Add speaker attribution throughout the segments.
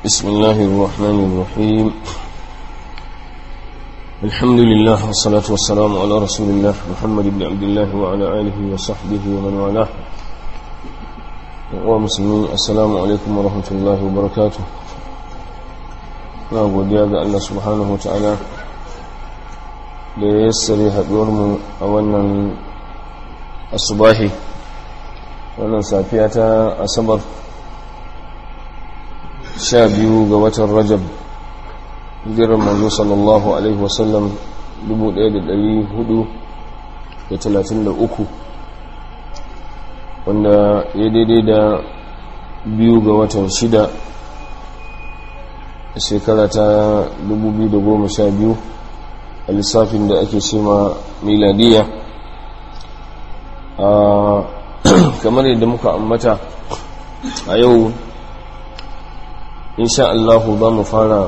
Speaker 1: بسم الله الرحمن الرحيم الحمد لله والصلاة والسلام على رسول الله محمد بن عبد الله وعلى آله وصحبه ومن والاه ومسلمين السلام عليكم ورحمة الله وبركاته na godiya ga Allah subhanahu ta'ala da ya yassare haɗuwarmu a wannan asubahi wannan safiya ta asabar sha biyu ga watan rajab hijirar manzo sallallahu alaihi wasallam 1433 wanda ya daidai da biyu ga watan shida shekara ta 2012 a lissafin da ake cema miladiya kamar yadda muka ambata a yau insha Allahu za mu fara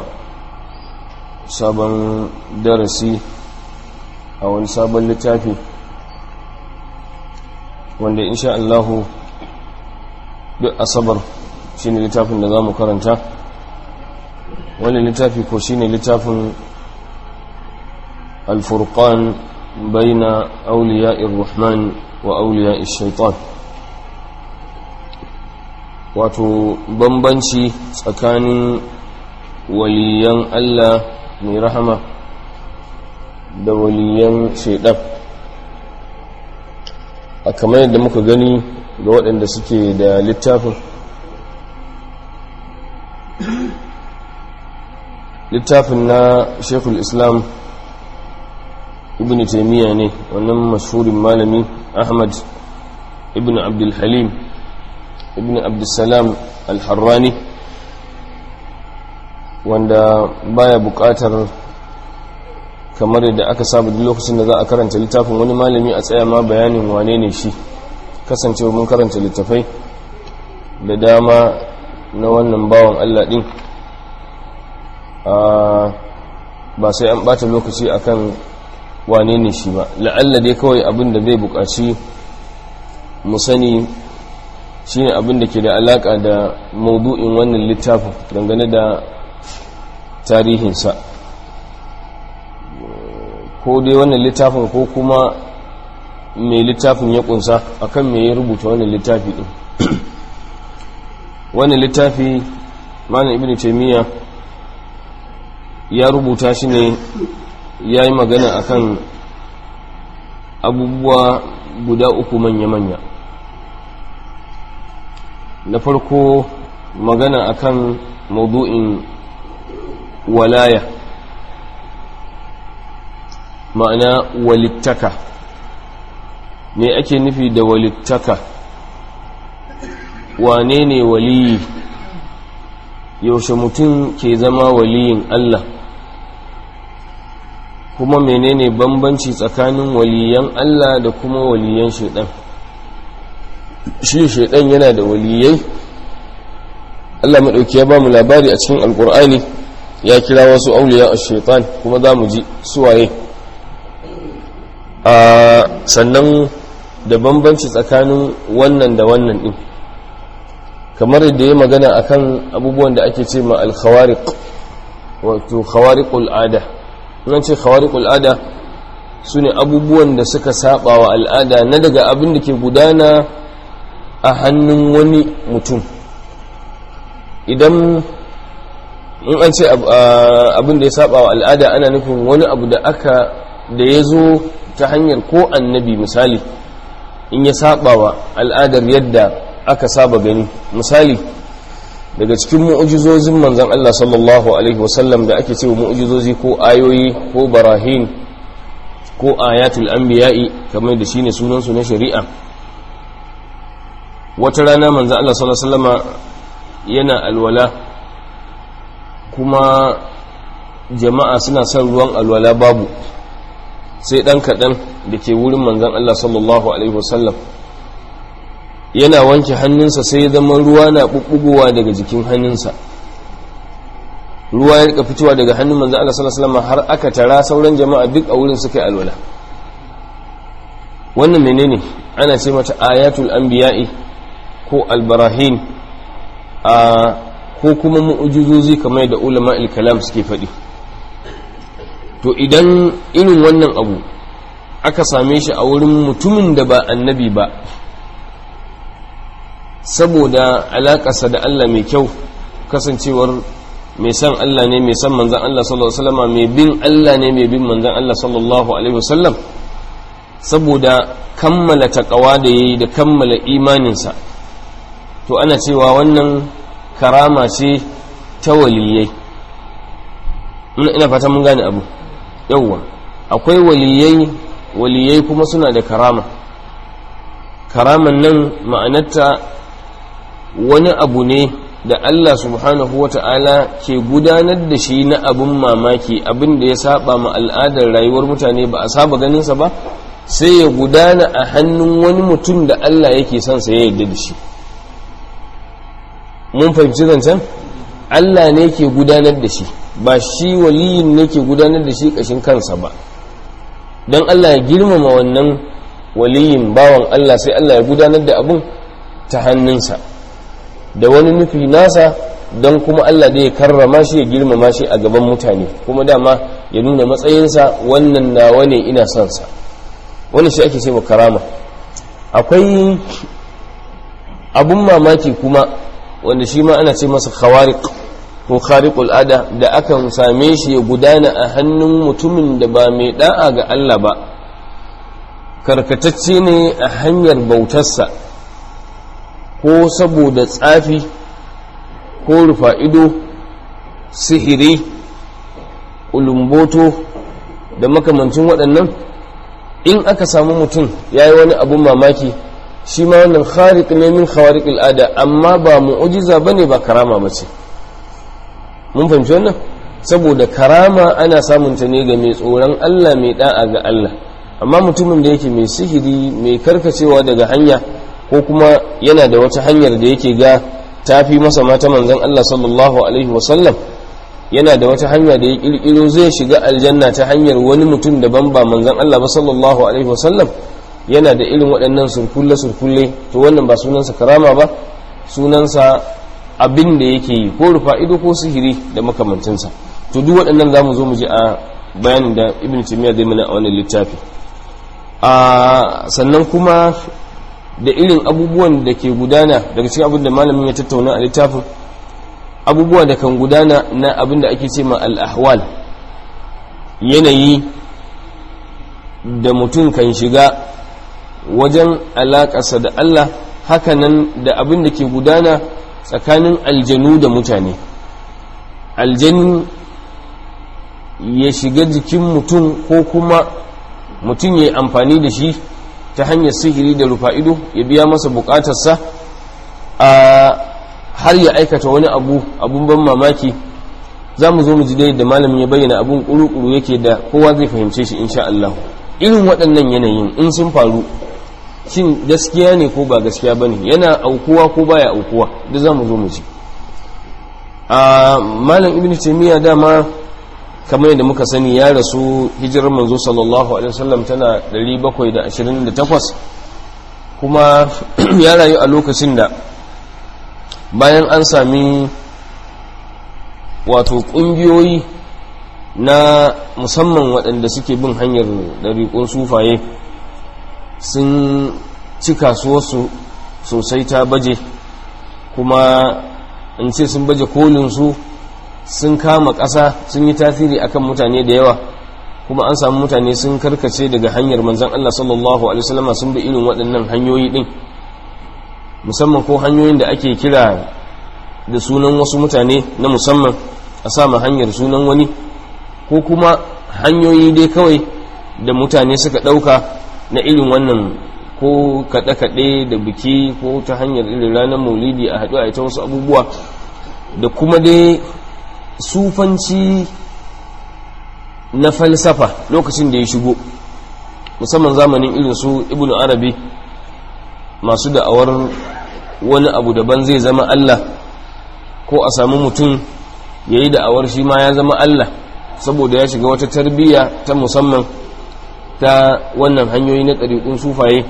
Speaker 1: sabon darasi a wani sabon littafi wanda insha Allahu duk asabar shine littafin da za mu karanta wani littafi ko shine littafin alfurqan baina auliya'ir rahman wa auliya'ir shaitan wato bambanci tsakanin waliyan Allah mai rahama da waliyan shaidan a kamar yadda muka gani ga waɗanda suke da littafin littafin na shekul islam ibn taimiyya ne wannan mashhurin malami ahmad ibn abdulhalim ibn abdulsalam al-harrani wanda baya bukatar kamar yadda aka saba duk lokacin da za a karanta littafin wani malami a tsaya ma bayanin wane ne shi kasancewa mun karanta littafai da dama na wannan bawan allah din ba sai an bata lokaci akan wane ne shi ba la'alla dai kawai abin da zai buƙaci mu sani shine abin da ke da alaƙa da maudu'in wannan littafin dangane da tarihinsa ko dai wannan littafin ko kuma mai littafin ya kunsa akan me ya rubuta wannan littafi din wannan littafi malam ibnu taymiyyah ya rubuta shi ne ya yi magana akan abubuwa guda uku manya-manya na farko magana akan maudu'in walaya ma'ana walittaka me ake nufi da walittaka wane ne waliyi yaushe mutum ke zama waliyin Allah kuma menene bambanci tsakanin waliyan Allah da kuma waliyan shaidan shi shaidan yana da waliyai Allah maɗauki ya ba mu labari a cikin alkur'ani ya kira wasu auliya a shaitan kuma za mu ji suwaye a sannan da bambanci tsakanin wannan da wannan ɗin kamar yadda ya magana akan abubuwan da ake ce ma alkhawariq wato khawariqul ada nan ce khawariqul ada sune abubuwan da suka saba wa al'ada na daga abin da ke gudana a hannun wani mutum idan in an ce abin da ya saba wa al'ada ana nufin wani abu da aka da ya zo ta hanyar ko annabi misali in ya saba wa al'adar yadda aka saba gani misali daga cikin mu'ujizozin manzan Allah sallallahu alaihi wasallam da ake cewa mu'ujizozi ko ayoyi ko barahin ko ayatul anbiya'i kamar da shine sunan su na shari'a wata rana manzan Allah sallallahu alaihi wasallama yana alwala kuma jama'a suna son ruwan alwala babu sai dan kadan da ke wurin manzan Allah sallallahu alaihi wasallam yana wanke hannunsa sai ya zama ruwa na bubbugowa daga jikin hannunsa ruwa ya rika fitowa daga hannun manzan Allah sallallahu alaihi wasallam har aka tara sauran jama'a duk a wurin suka yi alwala wannan menene ana ce mata ayatul anbiya'i ko albarahin a ko kuma mu'ujizozi kamar da ulama kalam suke faɗi to idan irin wannan abu aka same shi a wurin mutumin da ba annabi ba saboda alaƙarsa da Allah mai kyau kasancewar mai san Allah ne mai san manzan Allah sallallahu alaihi wasallam mai bin Allah ne mai bin manzan Allah sallallahu alaihi wasallam saboda kammala taqwa da yayi da kammala imaninsa to ana cewa wannan karama ce ta waliyai ina fata mun gane abu yawwa akwai waliyai waliyai kuma suna da karama karaman nan ma'anarta wani abu ne da Allah subhanahu wa ta'ala ke gudanar da shi na abin mamaki abin da ya saba ma al'adar rayuwar mutane ba a saba ganinsa ba sai ya gudana a hannun wani mutum da Allah yake son sa ya yarda da shi mun fahimci zancen Allah ne ke gudanar da shi ba shi waliyin ne ke gudanar da shi kashin kansa ba don Allah ya girmama wannan waliyin bawan Allah sai Allah ya gudanar da abun ta hannunsa da wani nufi nasa don kuma Allah da ya karrama shi ya girmama shi a gaban mutane kuma dama ya nuna matsayinsa wannan nawa ne ina son sa wannan shi ake ce karama akwai abun mamaki kuma wanda shi ma ana ce masa khawariq ko khariqul ada da akan same shi ya gudana a hannun mutumin da ba mai da'a ga Allah ba karkatacce ne a hanyar bautarsa ko saboda tsafi ko rufa ido sihiri ulumboto da makamancin waɗannan in aka samu mutum ya yi wani abun mamaki shi ma wannan khariq ne min khawariq al'ada amma ba mu'ujiza bane ba karama bace mun fahimci wannan saboda karama ana samun ta ne ga mai tsoron Allah mai da'a ga Allah amma mutumin da yake mai sihiri mai karkacewa daga hanya ko kuma yana da wata hanyar da yake ga tafi masa mata manzon Allah sallallahu alaihi wasallam yana da wata hanya da ya kirkiro zai shiga aljanna ta hanyar wani mutum daban ba manzon Allah ba sallallahu alaihi wasallam yana da irin waɗannan surkulle-surkulle to wannan ba sunansa karama ba sunansa abin da yake yi ko rufa ido ko sihiri da makamancinsa to duk waɗannan za mu zo mu ji a bayanin da ibn timiya zai mana a wannan littafi a sannan kuma da irin abubuwan da ke gudana daga cikin abin da malamin ya tattauna a littafin abubuwa da kan gudana na abin da ake ce ma al-ahwal yanayi da mutum kan shiga wajen alaƙarsa da Allah hakanan da abin da ke gudana tsakanin aljanu da mutane aljani ya shiga jikin mutum ko kuma mutum ya yi amfani da shi ta hanyar sihiri da rufa'ido ya biya masa bukatarsa a har ya aikata wani abu abun ban mamaki za mu zo mu ji da malamin ya bayyana abun kuru-kuru yake da kowa zai fahimce shi insha Allah irin waɗannan yanayin in sun faru shin gaskiya ne ko ba gaskiya ba ne yana aukuwa ko baya aukuwa da za mu zo mu ji a malam ibn taimiyya dama kamar yadda muka sani ya rasu hijirar manzo sallallahu alaihi wasallam tana 728 kuma ya rayu a lokacin da bayan an sami wato ƙungiyoyi na musamman waɗanda suke bin hanyar ɗariƙun sufaye sun ci kasuwarsu sosai ta baje kuma in ce sun baje kolinsu sun kama ƙasa sun yi tasiri akan mutane da yawa kuma an samu mutane sun karkace daga hanyar manzan Allah sallallahu alaihi wasallama sun bi irin waɗannan hanyoyi ɗin musamman ko hanyoyin da ake kira da sunan wasu mutane na musamman a sama hanyar sunan wani ko kuma hanyoyi dai kawai da mutane suka ɗauka na irin wannan ko kaɗe-kaɗe da biki ko ta hanyar irin ranar maulidi a haɗu a ita wasu abubuwa da kuma dai sufanci na falsafa lokacin da ya shigo musamman zamanin irin su ibn arabi masu da'awar wani abu daban zai zama Allah ko a samu mutum ya yi da'awar shi ma ya zama Allah saboda ya shiga wata tarbiyya ta musamman ta wannan hanyoyi na ɗariƙun sufaye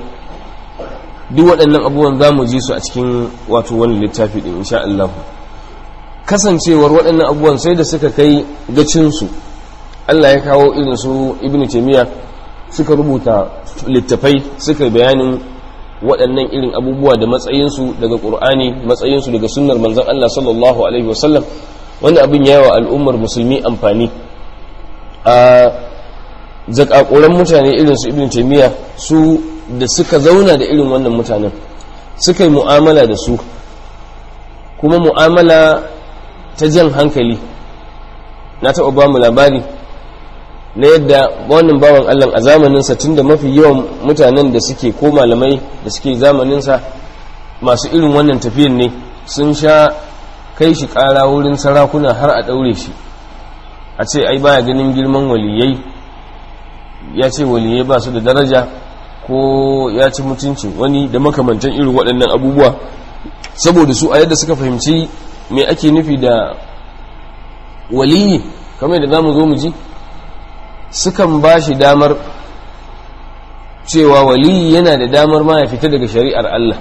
Speaker 1: duk waɗannan abubuwan za mu ji su a cikin wato wani littafi ɗin insha Allah kasancewar waɗannan abubuwan sai da suka kai gacinsu Allah ya kawo irin su ibn taymiya suka rubuta littafai suka bayanin waɗannan irin abubuwa da matsayinsu daga ƙur'ani matsayinsu daga sunnar manzon Allah sallallahu alaihi wasallam wanda abin ya wa al'ummar musulmi amfani a zakakuran mutane irin su ibn taymiya su da suka zauna da irin wannan mutanen suka yi mu'amala da su kuma mu'amala ta jan hankali na taɓa ba mu labari na yadda wannan bawan Allah a zamaninsa tun da mafi yawan mutanen da suke ko malamai da suke zamaninsa masu irin wannan tafiyan ne sun sha kai shi ƙara wurin sarakuna har a ɗaure shi a ce ai baya ganin girman waliyai ya ce waliyai ba su da daraja ko ya ci mutuncin wani da makamantan irin waɗannan abubuwa saboda su a yadda suka fahimci me ake nufi da waliyi kamar da za mu zo mu ji sukan ba shi damar cewa waliyi yana da damar ma ya fita daga shari'ar Allah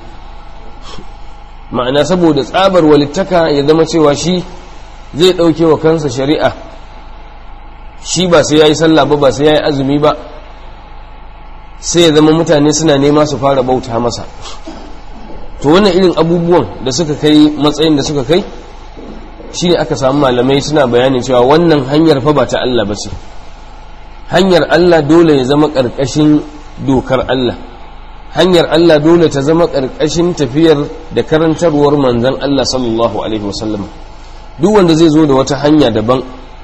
Speaker 1: ma'ana saboda tsabar walittaka ya zama cewa shi zai ɗauke wa kansa shari'a shi ba sai ya yi sallah ba ba sai ya yi azumi ba sai ya zama mutane suna nema su fara bauta masa to wannan irin abubuwan da suka kai matsayin da suka kai shi ne aka samu malamai suna bayanin cewa wannan hanyar fa ba ta Allah ba ce hanyar Allah dole ya zama ƙarƙashin dokar Allah hanyar Allah dole ta zama ƙarƙashin tafiyar da karantarwar manzan Allah sallallahu alaihi wasallam duk wanda zai zo da wata hanya daban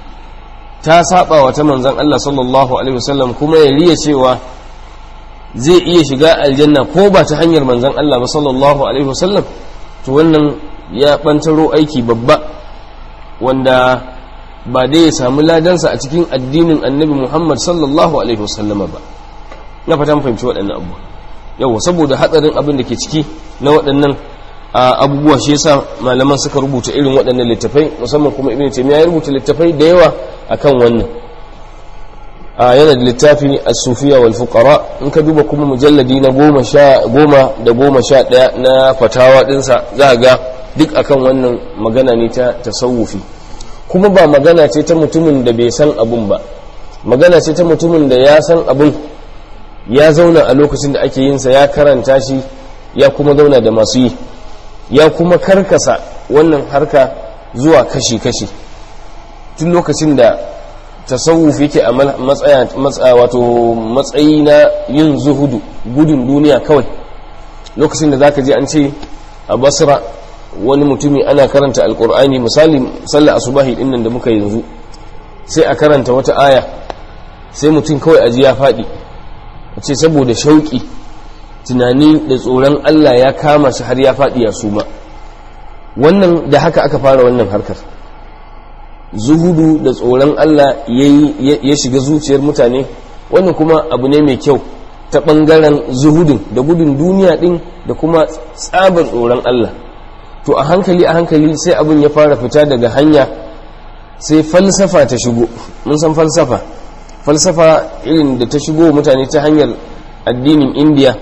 Speaker 1: ta saba wa ta manzan Allah sallallahu alaihi wasallam kuma ya riya cewa zai iya shiga aljanna ko ba ta hanyar manzan Allah ba sallallahu alaihi wasallam to wannan ya bantaro aiki babba wanda ba dai ya samu ladansa a cikin addinin annabi Muhammad sallallahu alaihi wasallama ba na fata fahimci waɗannan abubuwa yau saboda hatsarin abin da ke ciki na waɗannan abubuwa shi yasa malaman suka rubuta irin waɗannan littafai musamman kuma ibn taymiya ya rubuta littafai da yawa akan wannan yana da littafi as-sufiya wal fuqara in ka duba kuma mujalladi na goma sha goma da goma sha ɗaya na fatawa ɗinsa za ga duk akan wannan magana ne ta tasawufi kuma ba magana ce ta mutumin da bai san abun ba magana ce ta mutumin da ya san abun ya zauna a lokacin da ake yinsa ya karanta shi ya kuma zauna da masu yi ya kuma karkasa wannan harka zuwa kashi-kashi tun lokacin da tasawuf yake a matsaya wato matsayi na yin zuhudu gudun duniya kawai lokacin da zaka je an ce a basra wani mutumi ana karanta alkur'ani misali sallar asubahi dinnan da muka yanzu sai a karanta wata aya sai mutum kawai aji ya faɗi a ce saboda shauƙi tunani da tsoron Allah ya kama shi har ya faɗi ya suma wannan da haka aka fara wannan harkar zuhudu da tsoron Allah ya shiga zuciyar mutane wannan kuma abu ne mai kyau ta ɓangaren zuhudun da gudun duniya ɗin da kuma tsabar tsoron Allah to a hankali a hankali sai abin ya fara fita daga hanya sai falsafa ta shigo mun san falsafa falsafa irin da ta shigo mutane ta hanyar addinin indiya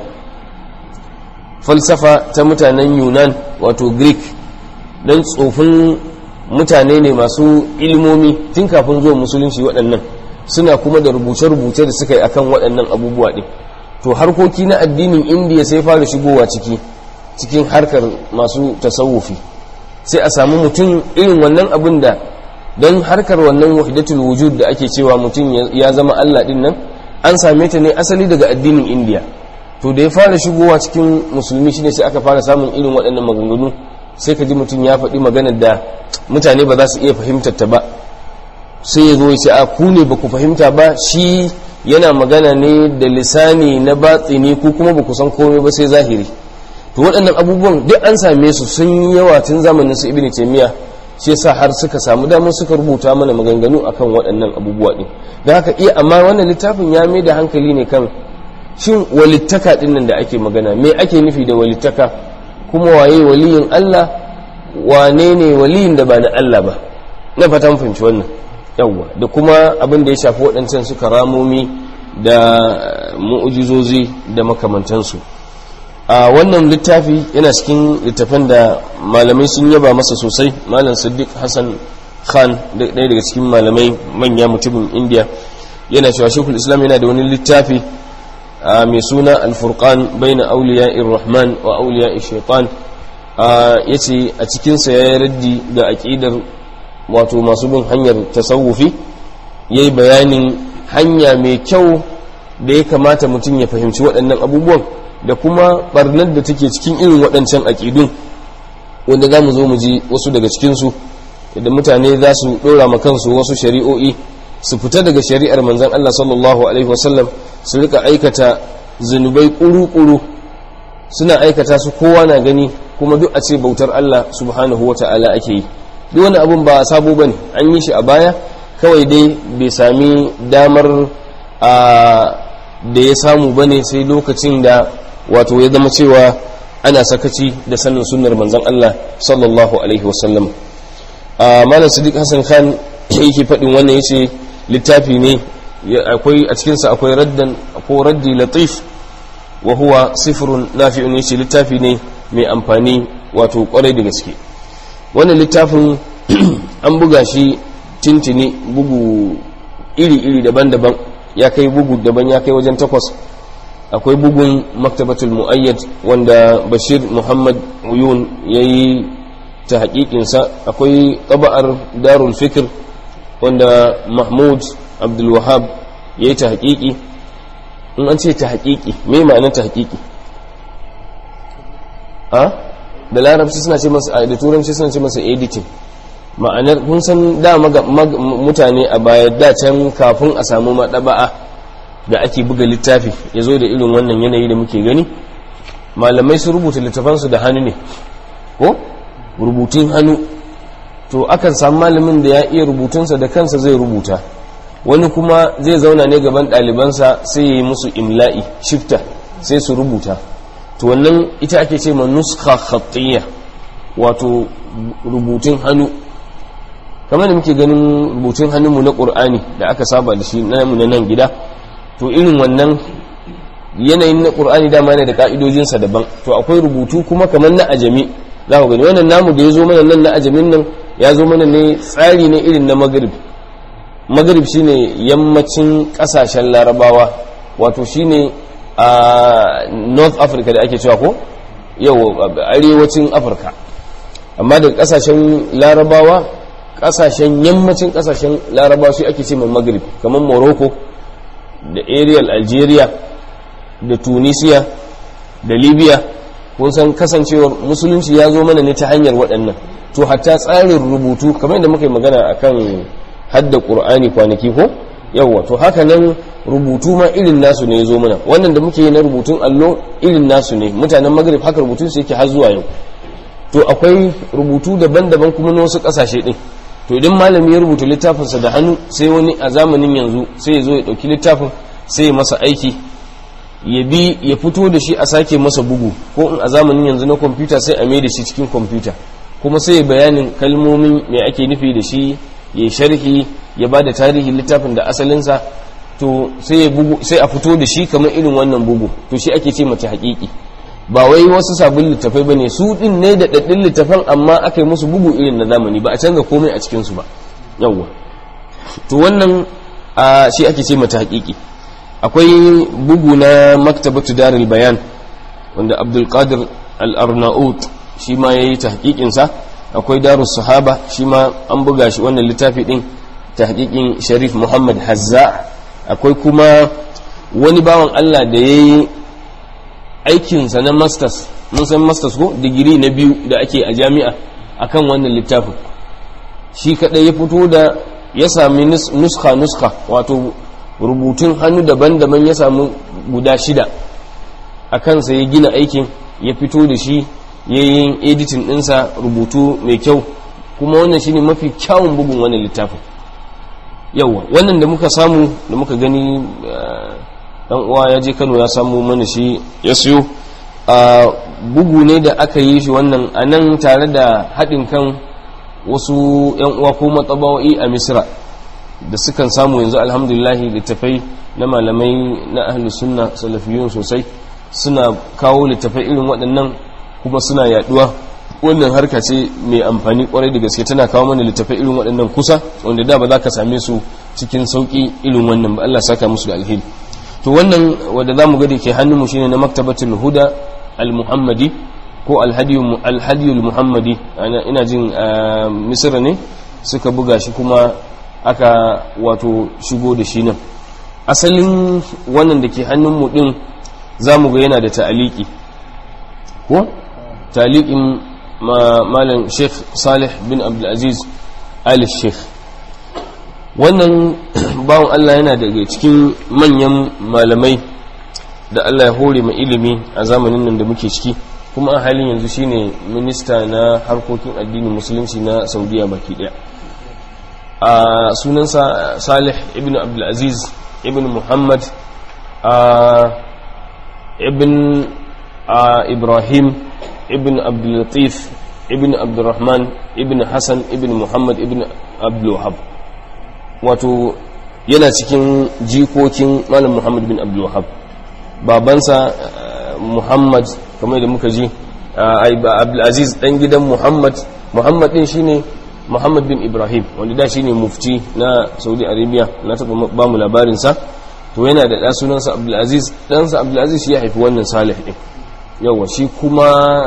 Speaker 1: falsafa ta mutanen yunan wato greek don tsofin mutane ne masu ilmomi tun kafin zuwa musulunci waɗannan suna kuma da rubuce-rubuce da suka yi akan waɗannan abubuwa ɗin to harkoki na addinin indiya sai fara shigowa ciki cikin harkar masu tasawufi sai a samu mutum irin wannan abin da don harkar wannan wahidatul wujud da ake cewa mutum ya zama Allah din nan an same ta ne asali daga addinin indiya to da ya fara shigowa cikin musulmi shine sai aka fara samun irin waɗannan maganganu sai ka ji mutum ya faɗi maganar da mutane ba za su iya fahimtar ta ba sai ya zo ya ce a ku ne ba ku fahimta ba shi yana magana ne da lisani na batsini ku kuma ba ku san komai ba sai zahiri to waɗannan abubuwan duk an same su sun yi yawa tun zamanin su ibn taymiya shi yasa har suka samu damar suka rubuta mana maganganu akan waɗannan abubuwa din da haka iya amma wannan littafin ya mai da hankali ne kan shin walittaka din nan da ake magana me ake nufi da walittaka kuma waye waliyin Allah wane ne waliyin da ba na Allah ba na fatan fahimci wannan yawwa da kuma abin da ya shafi waɗancan su karamomi da mu'ujizozi da makamantansu a wannan littafi yana cikin littafin da malamai sun yaba masa sosai malam siddiq hassan khan ɗaya daga cikin malamai manya mutumin indiya yana cewa shekul islam yana da wani littafi mai suna alfurqan baina auliya rahman wa auliya shaitan ya ce a cikinsa ya yi raddi ga aƙidar wato masu bin hanyar tasawufi ya yi bayanin hanya mai kyau da ya kamata mutum ya fahimci waɗannan abubuwan da kuma ɓarnar da take cikin irin waɗancan aƙidun wanda za mu zo mu ji wasu daga cikinsu da mutane za su ɗora ma kansu wasu shari'o'i su fita daga shari'ar manzan Allah sallallahu alaihi wasallam su rika aikata zunubai ƙuru-ƙuru suna aikata su kowa na gani kuma duk a ce bautar Allah subhanahu wa ta'ala ake yi duk wani abun ba sabo bane an yi shi a baya kawai dai bai sami damar a da ya samu bane sai lokacin da wato ya zama cewa ana sakaci da sanin sunnar manzon Allah sallallahu alaihi wasallam malam sadiq hassan khan yake faɗin wannan yace littafi ne akwai a cikinsa akwai raddan ko raddi latif wa huwa sifrun nafi'un yace littafi ne mai amfani wato kwarai da gaske wannan littafin an buga shi tintini bugu iri-iri daban-daban ya kai bugu daban ya kai wajen takwas akwai bugun maktabatul mu'ayyad wanda bashir muhammad uyun ya yi ta haƙiƙinsa akwai ƙaba'ar darul fikir wanda mahmud abdulwahab ya yi ta haƙiƙi in an ce ta haƙiƙi mai ma'anar ta haƙiƙi a da larabci suna ce masa da turanci suna ce masa editing ma'anar kun san da mutane a baya da can kafin a samu maɗaba'a da ake buga littafi ya zo da irin wannan yanayi da muke gani malamai su rubuta littafansu da hannu ne ko rubutun hannu to akan samu malamin da ya iya rubutunsa da kansa zai rubuta wani kuma zai zauna ne gaban ɗalibansa sai ya yi musu imla'i shifta sai su rubuta to wannan ita ake ce ma nuska khattiyya wato rubutun hannu kamar da muke ganin rubutun hannunmu na ƙur'ani da aka saba da shi namu na nan gida to irin wannan yanayin na ƙur'ani dama yana da ƙa'idojinsa daban to akwai rubutu kuma kamar na ajami za ku gani wannan namu da ya zo mana nan na ajamin nan ya zo mana ne tsari ne irin na magrib magrib shine yammacin ƙasashen larabawa wato shine a north africa da ake cewa ko yau arewacin afirka amma da ƙasashen larabawa ƙasashen yammacin ƙasashen larabawa shi ake ce mai magrib kamar morocco da ariel algeria da tunisia da libya kun san kasancewar musulunci ya zo mana ne ta hanyar waɗannan to hatta tsarin rubutu kamar yadda muka yi magana akan hadda ƙur'ani kwanaki ko yawwa to haka nan rubutu ma irin nasu ne ya zo mana wannan da muke yi na rubutun allo irin nasu ne mutanen magrib haka rubutun su yake har zuwa yau to akwai rubutu daban-daban kuma na wasu ƙasashe ɗin to idan malami ya rubuta littafinsa da hannu sai wani a zamanin yanzu sai ya zo ya ɗauki littafin sai ya masa aiki ya bi ya fito da shi a sake masa bugu ko in a zamanin yanzu na kwamfuta sai a mai da shi cikin kwamfuta kuma sai ya bayanin kalmomin mai ake nufi da shi ya sharhi ya ba da tarihin littafin da asalinsa to sai a fito da shi kamar irin wannan bugu to shi ake ce mace haƙiƙi ba wai wasu sabon littafai ba ne su ɗin ne da ɗaɗɗin littafan amma aka yi musu bugu irin na zamani ba a canza komai a cikinsu ba yawwa to wannan shi ake ce mata haƙiƙi akwai bugu na maktabatu darul bayan wanda abdulkadir al-arnaut shi ma ya yi ta haƙiƙinsa akwai darus sahaba shi ma an buga shi wannan littafi ɗin ta haƙiƙin sharif muhammad hazza akwai kuma wani bawan allah da ya yi aikinsa na masters mun san masters ko digiri na biyu da ake a jami'a akan wannan littafin shi kaɗai ya fito da ya sami nuska nuska wato rubutun hannu daban-daban ya samu guda shida a kansa ya gina aikin ya fito da shi ya yi editin ɗinsa rubutu mai kyau kuma wannan shine mafi kyawun bugun wannan littafin yauwa wannan da muka samu da muka gani dan uwa ya je kano ya samu mana shi ya siyo a bugu ne da aka yi shi wannan a nan tare da haɗin kan wasu 'yan uwa ko matsabawa'i a misra da sukan samu yanzu alhamdulillahi littafai na malamai na ahlus sunna salafiyun sosai suna kawo littafai irin waɗannan kuma suna yaduwa wannan harka ce mai amfani kwarai da gaske tana kawo mana littafai irin waɗannan kusa wanda da ba za ka same su cikin sauƙi irin wannan ba Allah saka musu da alheri to wannan wanda zamu ga da ke hannunmu shine na maktabatul huda al-muhammadi ko al-hadiyu al muhammadi ina jin misra ne suka buga shi kuma aka wato shigo da shi nan asalin wannan da ke hannunmu din zamu ga yana da ta'aliki ko ta'alikin malam sheikh salih bin abdulaziz ali sheikh wannan bawan allah yana daga cikin manyan malamai da allah ya hore ma ilimi a zamanin nan da muke ciki kuma a halin yanzu shine minista na harkokin addinin musulunci na saudiya baki daya a sunansa salih ibn abdulaziz ibn muhammad ibn ibrahim ibn abdulatif ibn abdurrahman ibn hassan ibn muhammad ibn abdulwahab wato yana cikin jikokin malam muhammad bin abdulwahab babansa muhammad kamar da muka ji abdulaziz dan gidan muhammad muhammad din shine muhammad bin ibrahim wanda da shine mufti na saudi arabia na taba ba mu labarinsa to yana da ɗa sunansa abdulaziz ɗansa abdulaziz shi ya haifi wannan salih ɗin yawa shi kuma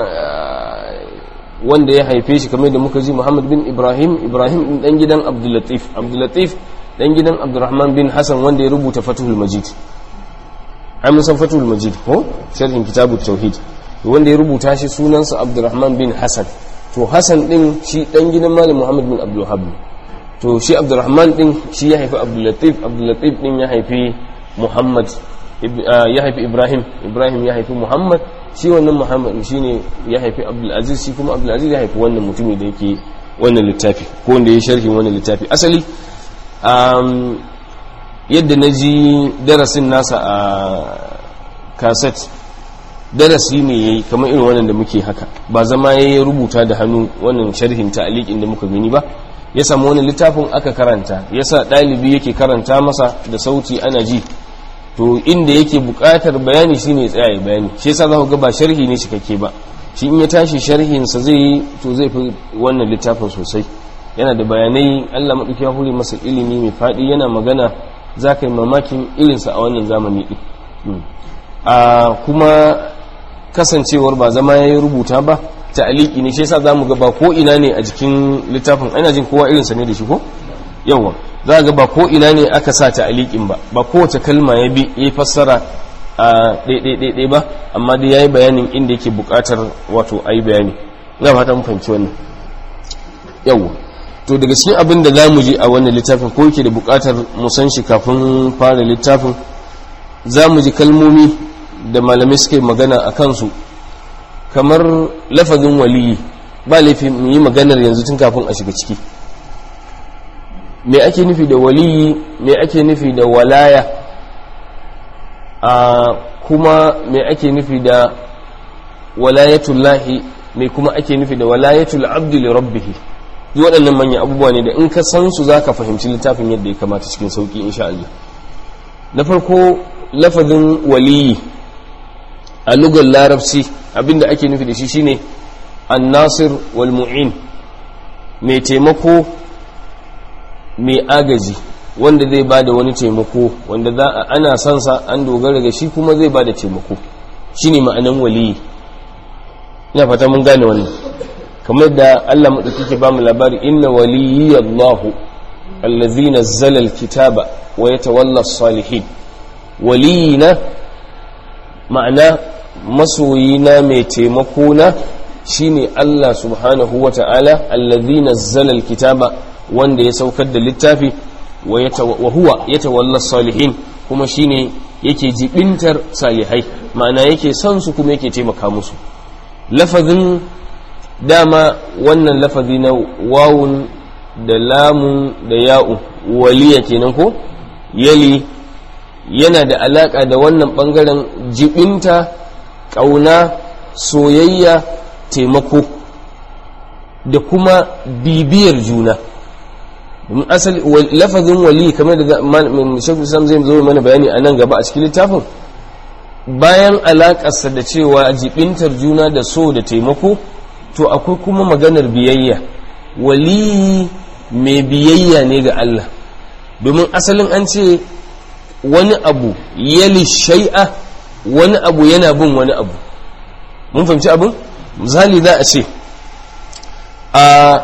Speaker 1: wanda ya haife shi kamar da muka ji muhammad bin ibrahim ibrahim ɗin ɗan gidan abdulatif abdulatif ɗan gidan abdurrahman bin hassan wanda ya rubuta fatuhul majid ai mun san fatuhul majid ko sharhin kitabu tauhid wanda ya rubuta shi sunansa abdurrahman bin hassan to hassan ɗin shi ɗan gidan malam muhammad bin abdulhab to shi abdurrahman ɗin shi ya haifi abdulatif abdulatif ɗin ya haifi muhammad ya haifi ibrahim ibrahim ya haifi muhammad shi wannan muhammad shi ne ya haifi abdulaziz shi kuma abdulaziz ya haifi wannan mutumi da yake wannan littafi ko wanda ya sharhi wannan littafi asali yadda na ji darasin nasa a kaset darasi ne ya yi kamar irin wannan da muke haka ba zama ya yi rubuta da hannu wannan sharhin ta'aliƙin da muka gani ba ya samu wani littafin aka karanta ya sa ɗalibi yake karanta masa da sauti ana ji to inda yake buƙatar bayani shine tsaya bayani shi yasa za ku ga ba sharhi ne cikakke ba shi in ya tashi sharhinsa zai yi to zai fi wannan littafin sosai yana da bayanai Allah maɗauki ya hure masa ilimi mai faɗi yana magana za ka yi mamakin irinsa a wannan zamani ɗin a kuma kasancewar ba zama ya yi rubuta ba ta'aliki ne shi yasa zamu ga ba ko ina ne a jikin littafin ana jin kowa irinsa ne da shi ko yawa za ga ba ko ina ne aka sa ta'alikin ba ba kowace kalma ya bi ya fassara a ɗaiɗaiɗaiɗai ba amma dai yayi bayanin inda yake buƙatar wato ayi bayani ina fata mun fahimci wannan yawa to daga cikin abin da zamu ji a wannan littafin ko yake da buƙatar mu san shi kafin fara littafin zamu ji kalmomi da malamai suke magana a kansu kamar lafazin waliyi ba laifi mu yi maganar yanzu tun kafin a shiga ciki me ake nufi da waliyi me ake nufi da walaya a kuma me ake nufi da walayatullahi me kuma ake nufi da walayatul abdi li rabbih duk waɗannan manyan abubuwa ne da in ka san su zaka fahimci littafin yadda ya kamata cikin sauki insha Allah na farko lafazin waliyi a lugar larabci abinda ake nufi da shi shine annasir wal mu'in mai taimako mai agaji wanda zai ba da wani taimako wanda za a ana son sa an dogara ga shi kuma zai ba da taimako shine ma'anan waliyi ina fata mun gane wannan kamar da Allah madauki ke ba mu labari inna waliyallahu allazi nazzala alkitaba wa yatawalla as-salihin waliyina ma'ana masoyina mai taimakona shine Allah subhanahu wa ta'ala allazi nazzala alkitaba wanda ya saukar da littafi wa huwa yatawalla salihin kuma shine yake jibintar salihai ma'ana yake son su kuma yake taimaka musu lafazin dama wannan lafazi na wawun da lamun da ya'u waliya kenan ko yali yana da alaka da wannan bangaren jibinta ƙauna soyayya taimako da kuma bibiyar juna domin asali lafazin wali kamar da shakul islam zai zo mana bayani a nan gaba a cikin littafin bayan alaƙarsa da cewa jibintar juna da so da taimako to akwai kuma maganar biyayya waliyi mai biyayya ne ga Allah domin asalin an ce wani abu yali shai'a wani abu yana bin wani abu mun fahimci abin misali za a ce a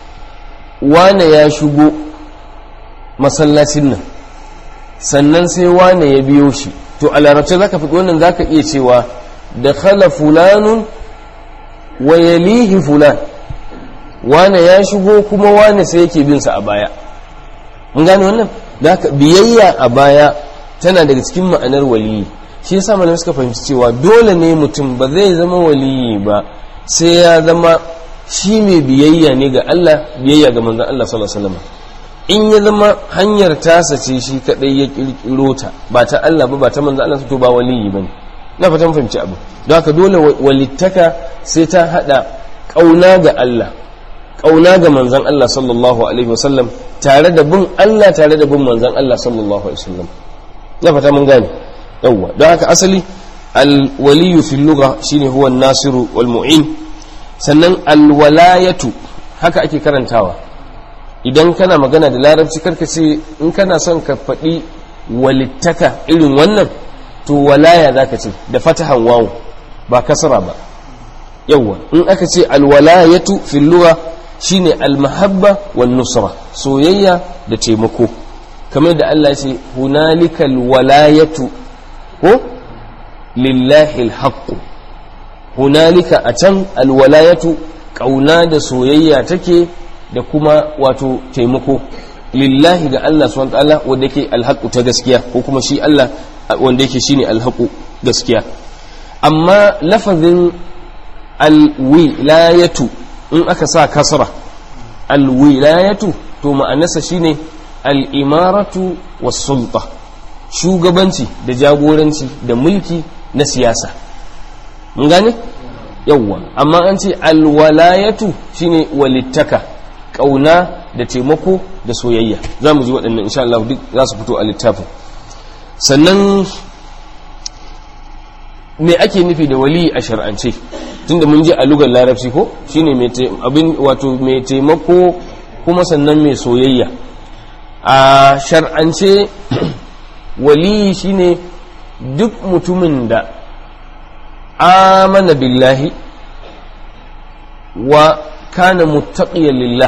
Speaker 1: wane ya shigo masallacin nan sannan sai wane ya biyo shi to a larabci za ka fi wannan za ka iya cewa da khala fulanun wa yalihi fulan wane ya shigo kuma wane sai yake binsa a baya mun gane wannan da haka biyayya a baya tana daga cikin ma'anar waliyi shi yasa malamai suka fahimci cewa dole ne mutum ba zai zama waliyi ba sai ya zama shi mai biyayya ne ga Allah biyayya ga manzon Allah sallallahu alaihi wasallam in ya zama hanyar tasa ce shi kadai ya kirkiro ta ba ta Allah ba ba ta manzon Allah to ba waliyi bane na fatan fahimci abu don haka dole walittaka sai ta hada kauna ga Allah kauna ga manzon Allah sallallahu alaihi wasallam tare da bin Allah tare da bin manzon Allah sallallahu alaihi wasallam na fata mun gane yawwa don haka asali alwaliyu fil lugha shine huwa nasiru wal mu'in sannan alwalayatu haka ake karantawa idan kana magana da larabci karka ce in kana son ka faɗi walittaka irin wannan to walaya zaka ce da fatahan wawu ba kasara ba yawwa in aka ce alwalayatu fil lugha shine almahabba wan nusra soyayya da taimako kamar da Allah ya ce hunalikal walayatu ko lillahi alhaqqu hunalika a can alwalayatu kauna da soyayya take da kuma wato taimako lillahi ga Allah subhanahu wataala wanda yake alhaqu ta gaskiya ko kuma shi Allah wanda yake shine alhaqu gaskiya amma lafazin alwilayatu in aka sa kasra alwilayatu to ma'anarsa shine al'imaratu was sulta shugabanci da jagoranci da mulki na siyasa mun gane yawwa amma an ce alwalayatu shine walittaka kauna da taimako da soyayya za mu ji waɗannan insha Allah duk za su fito a littafin sannan me ake nufi da wali a shar'ance tunda mun ji a lugar larabci ko shine mai abin wato mai taimako kuma sannan mai soyayya a shar'ance wali shine duk mutumin da amana billahi wa kana muttaqiyan lillah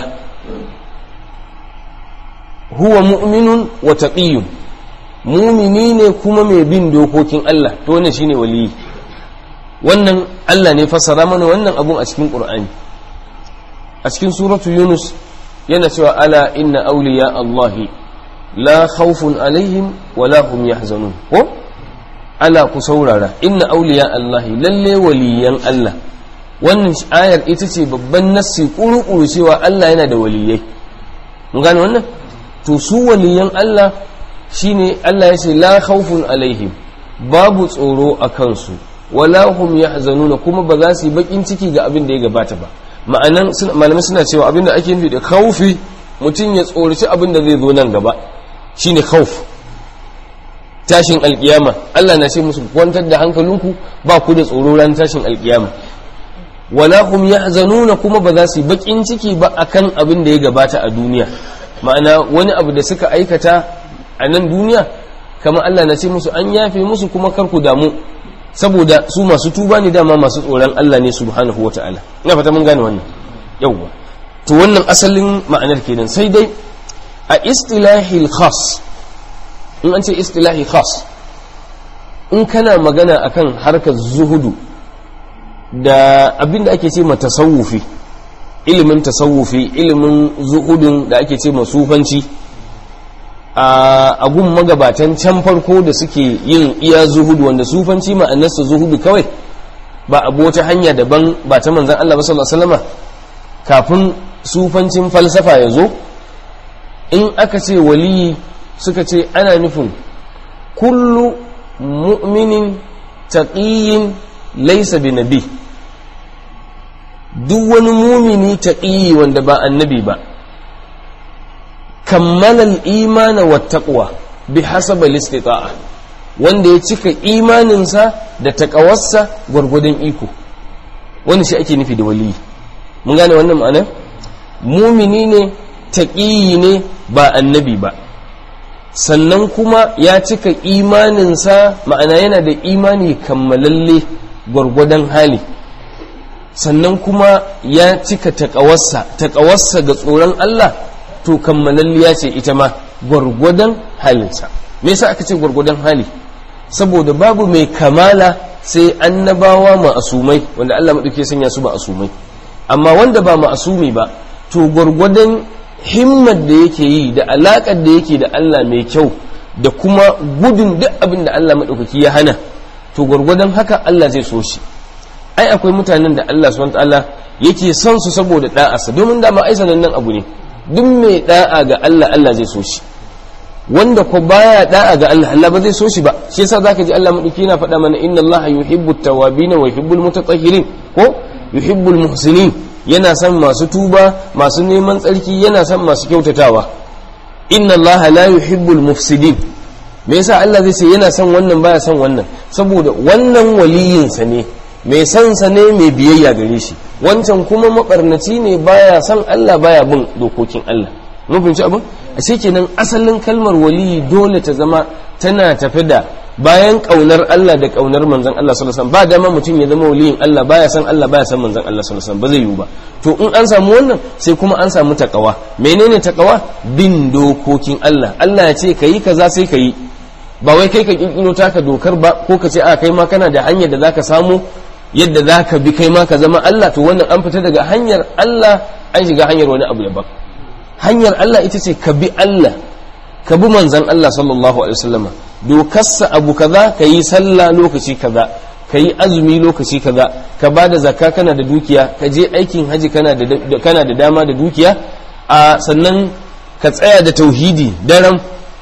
Speaker 1: huwa mu'minun wa taqiyyun mumini ne kuma mai bin dokokin Allah to wannan shine waliyi wannan Allah ne fassara mana wannan abun a cikin Qur'ani a cikin suratu Yunus yana cewa ala inna awliya Allahi la khawfun alaihim wa la hum yahzanun ko ala ku saurara inna awliya Allahi lalle waliyan Allah wannan ayar ita ce babban nassi kuru-kuru cewa Allah yana da waliyai mun gane wannan to su waliyan Allah shine Allah ya ce la khawfun alaihim babu tsoro a kansu wala hum yahzanuna kuma ba za su yi bakin ciki ga abin da ya gabata ba ma'anan malamai suna cewa abin da ake nufi da khawfi mutum ya tsoraci abin da zai zo nan gaba shine khawf tashin alkiyama Allah na ce musu kwantar da hankalinku ba ku da tsoro ran tashin alkiyama wala hum yahzanuna kuma ba za su yi bakin ciki ba akan abin da ya gabata a duniya ma'ana wani abu da suka aikata a nan duniya kamar Allah na ce musu an yafe musu kuma kar ku damu saboda su masu tuba ne dama masu tsoron Allah ne subhanahu wata'ala ina fata mun gane wannan yawwa to wannan asalin ma'anar kenan sai dai a istilahi khas in an ce istilahi khas in kana magana akan harkar zuhudu da abin da ake ce ma tasawufi ilimin tasawufi ilimin zuhudun da ake ce ma sufanci a gun magabatan can farko da suke yin iya zuhudu wanda sufanci ma'anarsa zuhudu kawai ba abu wata hanya daban ba ta manzan Allah sallallahu alaihi wasallama kafin sufancin falsafa ya zo in aka ce waliyi suka ce ana nufin kullu mu'minin taqiyyin laysa bi nabi duk wani mumini taqiyi wanda ba annabi ba kammala al-imana wa taqwa bi hasab al-istita'a wanda ya cika imaninsa da takawarsa gwargwadon iko wani shi ake nufi da waliyi mun gane wannan ma'ana mumini ne taƙiyi ne ba annabi ba sannan kuma ya cika imaninsa ma'ana yana da imani kammalalle gwargwadon hali sannan kuma ya cika taƙawarsa taƙawarsa ga tsoron Allah to kammalalliya ce ita ma gwargwadon halinsa me yasa aka ce gwargwadon hali saboda babu mai kamala sai annabawa ma'asumai wanda Allah maɗauke sanya su ma'asumai amma wanda ba ma'asumi ba to gwargwadon himmar da yake yi da alaƙar da yake da Allah mai kyau da kuma gudun duk abin da Allah maɗaukaki ya hana to gwargwadon haka Allah zai so shi ai akwai mutanen da Allah subhanahu ta'ala yake son su saboda da'arsa domin dama ai sanannen abu ne duk mai da'a ga Allah Allah zai so shi wanda ko baya da'a ga Allah Allah ba zai so shi ba shi yasa zaka ji Allah madauki yana faɗa mana inna Allah yuhibbu at-tawwabin wa yuhibbu al-mutatahhirin ko yuhibbu al-muhsinin yana son masu tuba masu neman tsarki yana son masu kyautatawa inna Allah la yuhibbu al-mufsidin me yasa Allah zai ce yana son wannan baya son wannan saboda wannan waliyinsa ne mai son sa ne mai biyayya gare shi wancan kuma mabarnaci ne baya son Allah baya bin dokokin Allah mun fahimci abin a kenan asalin kalmar waliyi dole ta zama tana tafi da bayan kaunar Allah da kaunar manzon Allah sallallahu alaihi wasallam ba dama mutum ya zama waliyin Allah baya san Allah baya san manzon Allah sallallahu alaihi wasallam ba zai yiwu ba to in an samu wannan sai kuma an samu takawa menene takawa bin dokokin Allah Allah ya ce kayi kaza sai kayi ba wai kai ka kirkiro taka dokar ba ko ka ce a kai ma kana da hanyar da zaka samu yadda zaka bi kai ma ka zama Allah to wannan an fita daga hanyar Allah an shiga hanyar wani abu daban hanyar Allah ita ce ka bi Allah ka bi manzan Allah sallallahu alaihi wasallama dokarsa abu kaza ka yi sallah lokaci kaza ka yi azumi lokaci kaza ka ba da zakka kana da dukiya ka je aikin haji kana da kana da dama da dukiya a sannan ka tsaya da tauhidi daram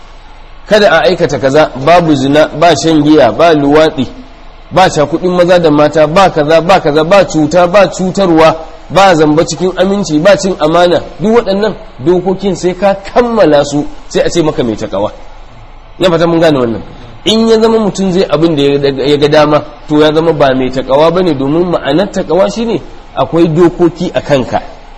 Speaker 1: kada a aikata kaza babu zina ba shan giya ba luwaɗi ba cakudin maza da mata ba kaza ba kaza ba cuta ba cutarwa ba zamba cikin aminci ba cin amana duk waɗannan dokokin sai ka kammala su sai a ce maka mai takawa na fata mun gane wannan in ya zama mutum zai abin da ya ga dama to ya zama ba mai takawa bane domin ma'anar takawa shine akwai dokoki a kanka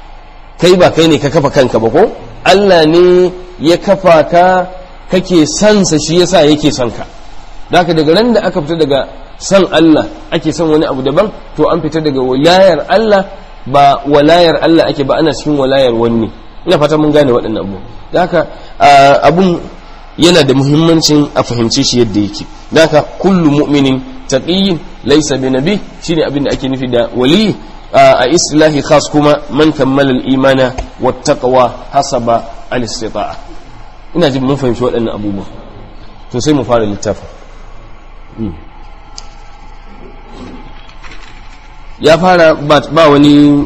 Speaker 1: kai ba kai ne ka kafa kanka ba ko Allah ne ya kafa ka kake sansa shi yasa yake son ka haka daga ran da aka fita daga san Allah ake son wani abu daban to an fita daga walayar Allah ba walayar Allah ake ba ana cikin walayar wani ina fata mun gane waɗannan abu da haka abun yana da muhimmancin a fahimce shi yadda yake da haka kullu mu'minin taqiyyin laysa bi nabi shine abin da ake nufi da wali a islahi khas kuma man kammala al-imana wat taqwa hasaba al-istita'a ina jin mun fahimci waɗannan abubuwa to sai mu fara littafin ya fara ba wani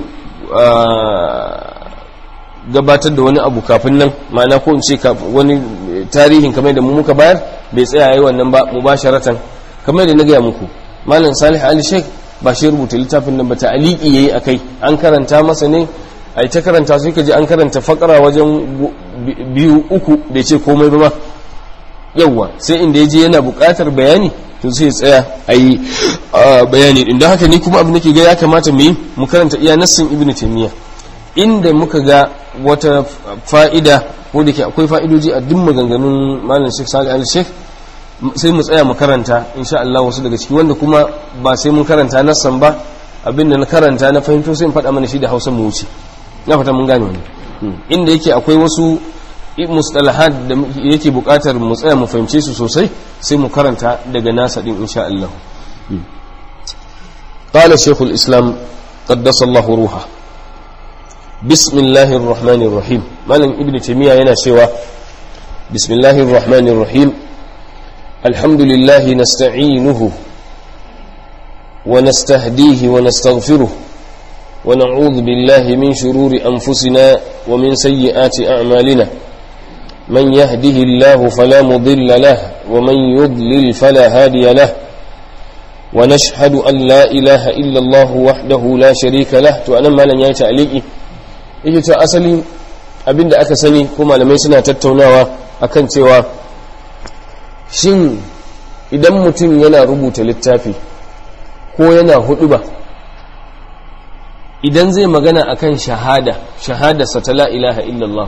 Speaker 1: gabatar da wani abu kafin nan ma'ana ko in ce wani tarihin kamar da mu muka bayar bai tsaya yi wannan ba mu ba sharatan kamar da na gaya muku malam salih ali sheikh ba shi rubuta littafin nan ba ta aliki yayi akai an karanta masa ne ai ta karanta sai ka ji an karanta fakara wajen biyu uku bai ce komai ba ma yawwa sai inda ya je yana buƙatar bayani to sai tsaya a yi bayani din don haka ni kuma abin da ke ga ya kamata mu yi mu karanta iya nassin ibnu taymiya inda muka ga wata fa'ida ko da ke akwai fa'idoji a duk maganganun malam Sheikh Salih Al Sheikh sai mu tsaya mu karanta insha Allah wasu daga ciki wanda kuma ba sai mun karanta nassan ba abin da na karanta na fahimto sai in faɗa mana shi da Hausa mu wuce na fata mun gane wannan inda yake akwai wasu mustalahat da yake bukatar mu tsaya mu fahimce su sosai sai mu karanta daga nasa din insha Allah قال شيخ الإسلام قدس الله روحه بسم الله الرحمن الرحيم مالن ابن تيمية ينا سوى بسم الله الرحمن الرحيم الحمد لله نستعينه ونستهديه ونستغفره ونعوذ بالله من شرور أنفسنا ومن سيئات أعمالنا من يهده الله فلا مضل له ومن يضلل فلا هادي له ونشهد أن لا إله إلا الله وحده لا شريك له وأنا ما لن يتعليقي yake ta asali abinda aka sani ko malamai suna tattaunawa akan cewa shin idan mutum yana rubuta littafi ko yana hudu ba idan zai magana akan shahada shahadarsa ta la ilaha illallah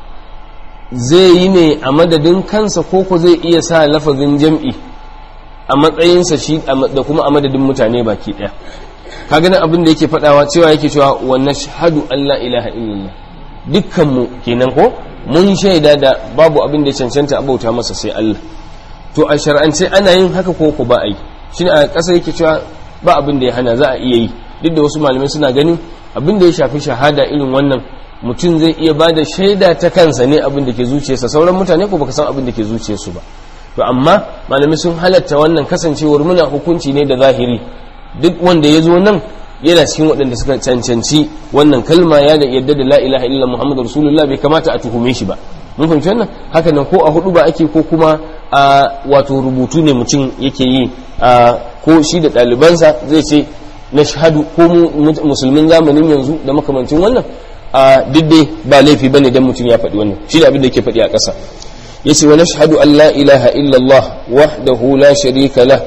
Speaker 1: zai yi ne a madadin kansa ko ko zai iya sa lafazin jam'i a matsayinsa shi da kuma a madadin mutane baki daya ka ganin abin da yake fadawa cewa yake cewa wa nashhadu an la ilaha illallah dukkan mu kenan ko mun shaida da babu abin da ya cancanta abauta masa sai Allah to a shar'ance ana yin haka ko ko ba a yi shine a ƙasa yake cewa ba abin da ya hana za a iya yi duk da wasu malamai suna ganin abin da ya shafi shahada irin wannan mutum zai iya ba da shaida ta kansa ne abin da ke zuciyarsa sauran mutane ko baka san abin da ke zuciyarsu ba to amma malamai sun halatta wannan kasancewar muna hukunci ne da zahiri duk wanda ya zo nan yana cikin waɗanda suka cancanci wannan kalma ya da yadda da la ilaha illa muhammadu rasulullah bai kamata a tuhume shi ba mun fahimci wannan haka nan ko a hudu ba ake ko kuma a wato rubutu ne mutum yake yi a ko shi da ɗalibansa zai ce na shahadu ko musulmin zamanin yanzu da makamancin wannan a diddai ba laifi bane dan mutum ya faɗi wannan shi da abin da yake faɗi a ƙasa yace wa nashhadu an la ilaha illallah wahdahu la sharika lah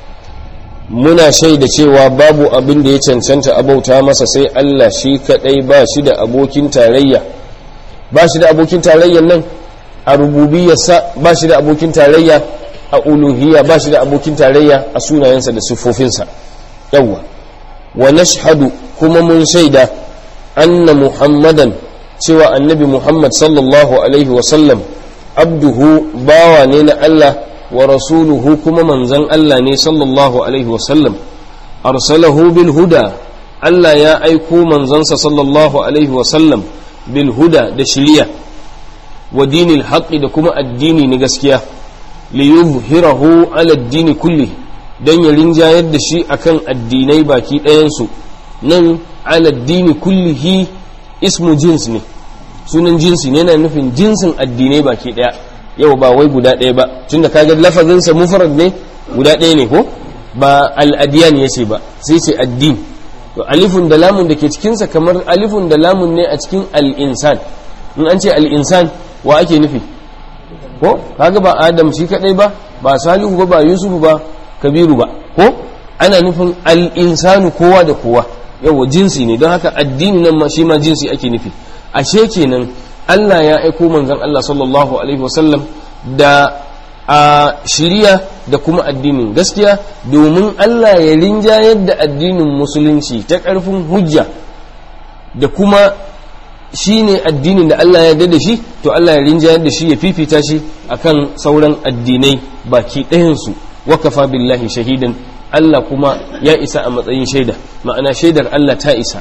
Speaker 1: muna shaida cewa babu abin da ya cancanta abauta masa sai Allah shi kadai ba shi da abokin tarayya ba shi da abokin tarayyan nan a rububiyarsa ba shi da abokin tarayya a uluhiyya ba shi da abokin tarayya a sunayensa da siffofinsa yawwa wa nashhadu kuma mun shaida anna muhammadan cewa annabi muhammad sallallahu alaihi wasallam abduhu bawa ne na Allah wa rasuluhu kuma manzan Allah ne sallallahu alaihi wasallam arsalahu bil huda Allah ya aiko manzansa sallallahu alaihi wasallam bil huda da shiriya wa dinil haqqi da kuma addini na gaskiya li yuzhirahu ala addini kulli dan ya rinjayar da shi akan addinai baki ɗayansu nan ala addini kullihi ismu jins ne sunan jinsi ne yana nufin jinsin addinai baki ɗaya yau ba wai guda ɗaya ba tunda kaga lafazinsa mufrad ne guda ɗaya ne ko ba al-adiyan yace ba sai ce addini to alifun da lamun da ke cikinsa kamar alifun da lamun ne a cikin al-insan in an ce al-insan wa ake nufi ko kaga ba adam shi kadai ba ba salihu ba ba yusufu ba kabiru ba ko ana nufin al-insanu kowa da kowa yawa jinsi ne don haka addini nan ma shi ma jinsi ake nufi ashe kenan Allah ya aiko manzon Allah sallallahu alaihi wasallam da a shiriya da kuma addinin gaskiya domin Allah ya rinjayar da addinin musulunci ta ƙarfin hujja da kuma shi ne addinin da Allah ya da shi to Allah ya rinjayar da shi ya fifita shi akan sauran addinai baki ɗayansu wakafa billahi shahidan Allah kuma ya isa a matsayin shaida ma'ana shaidar Allah ta isa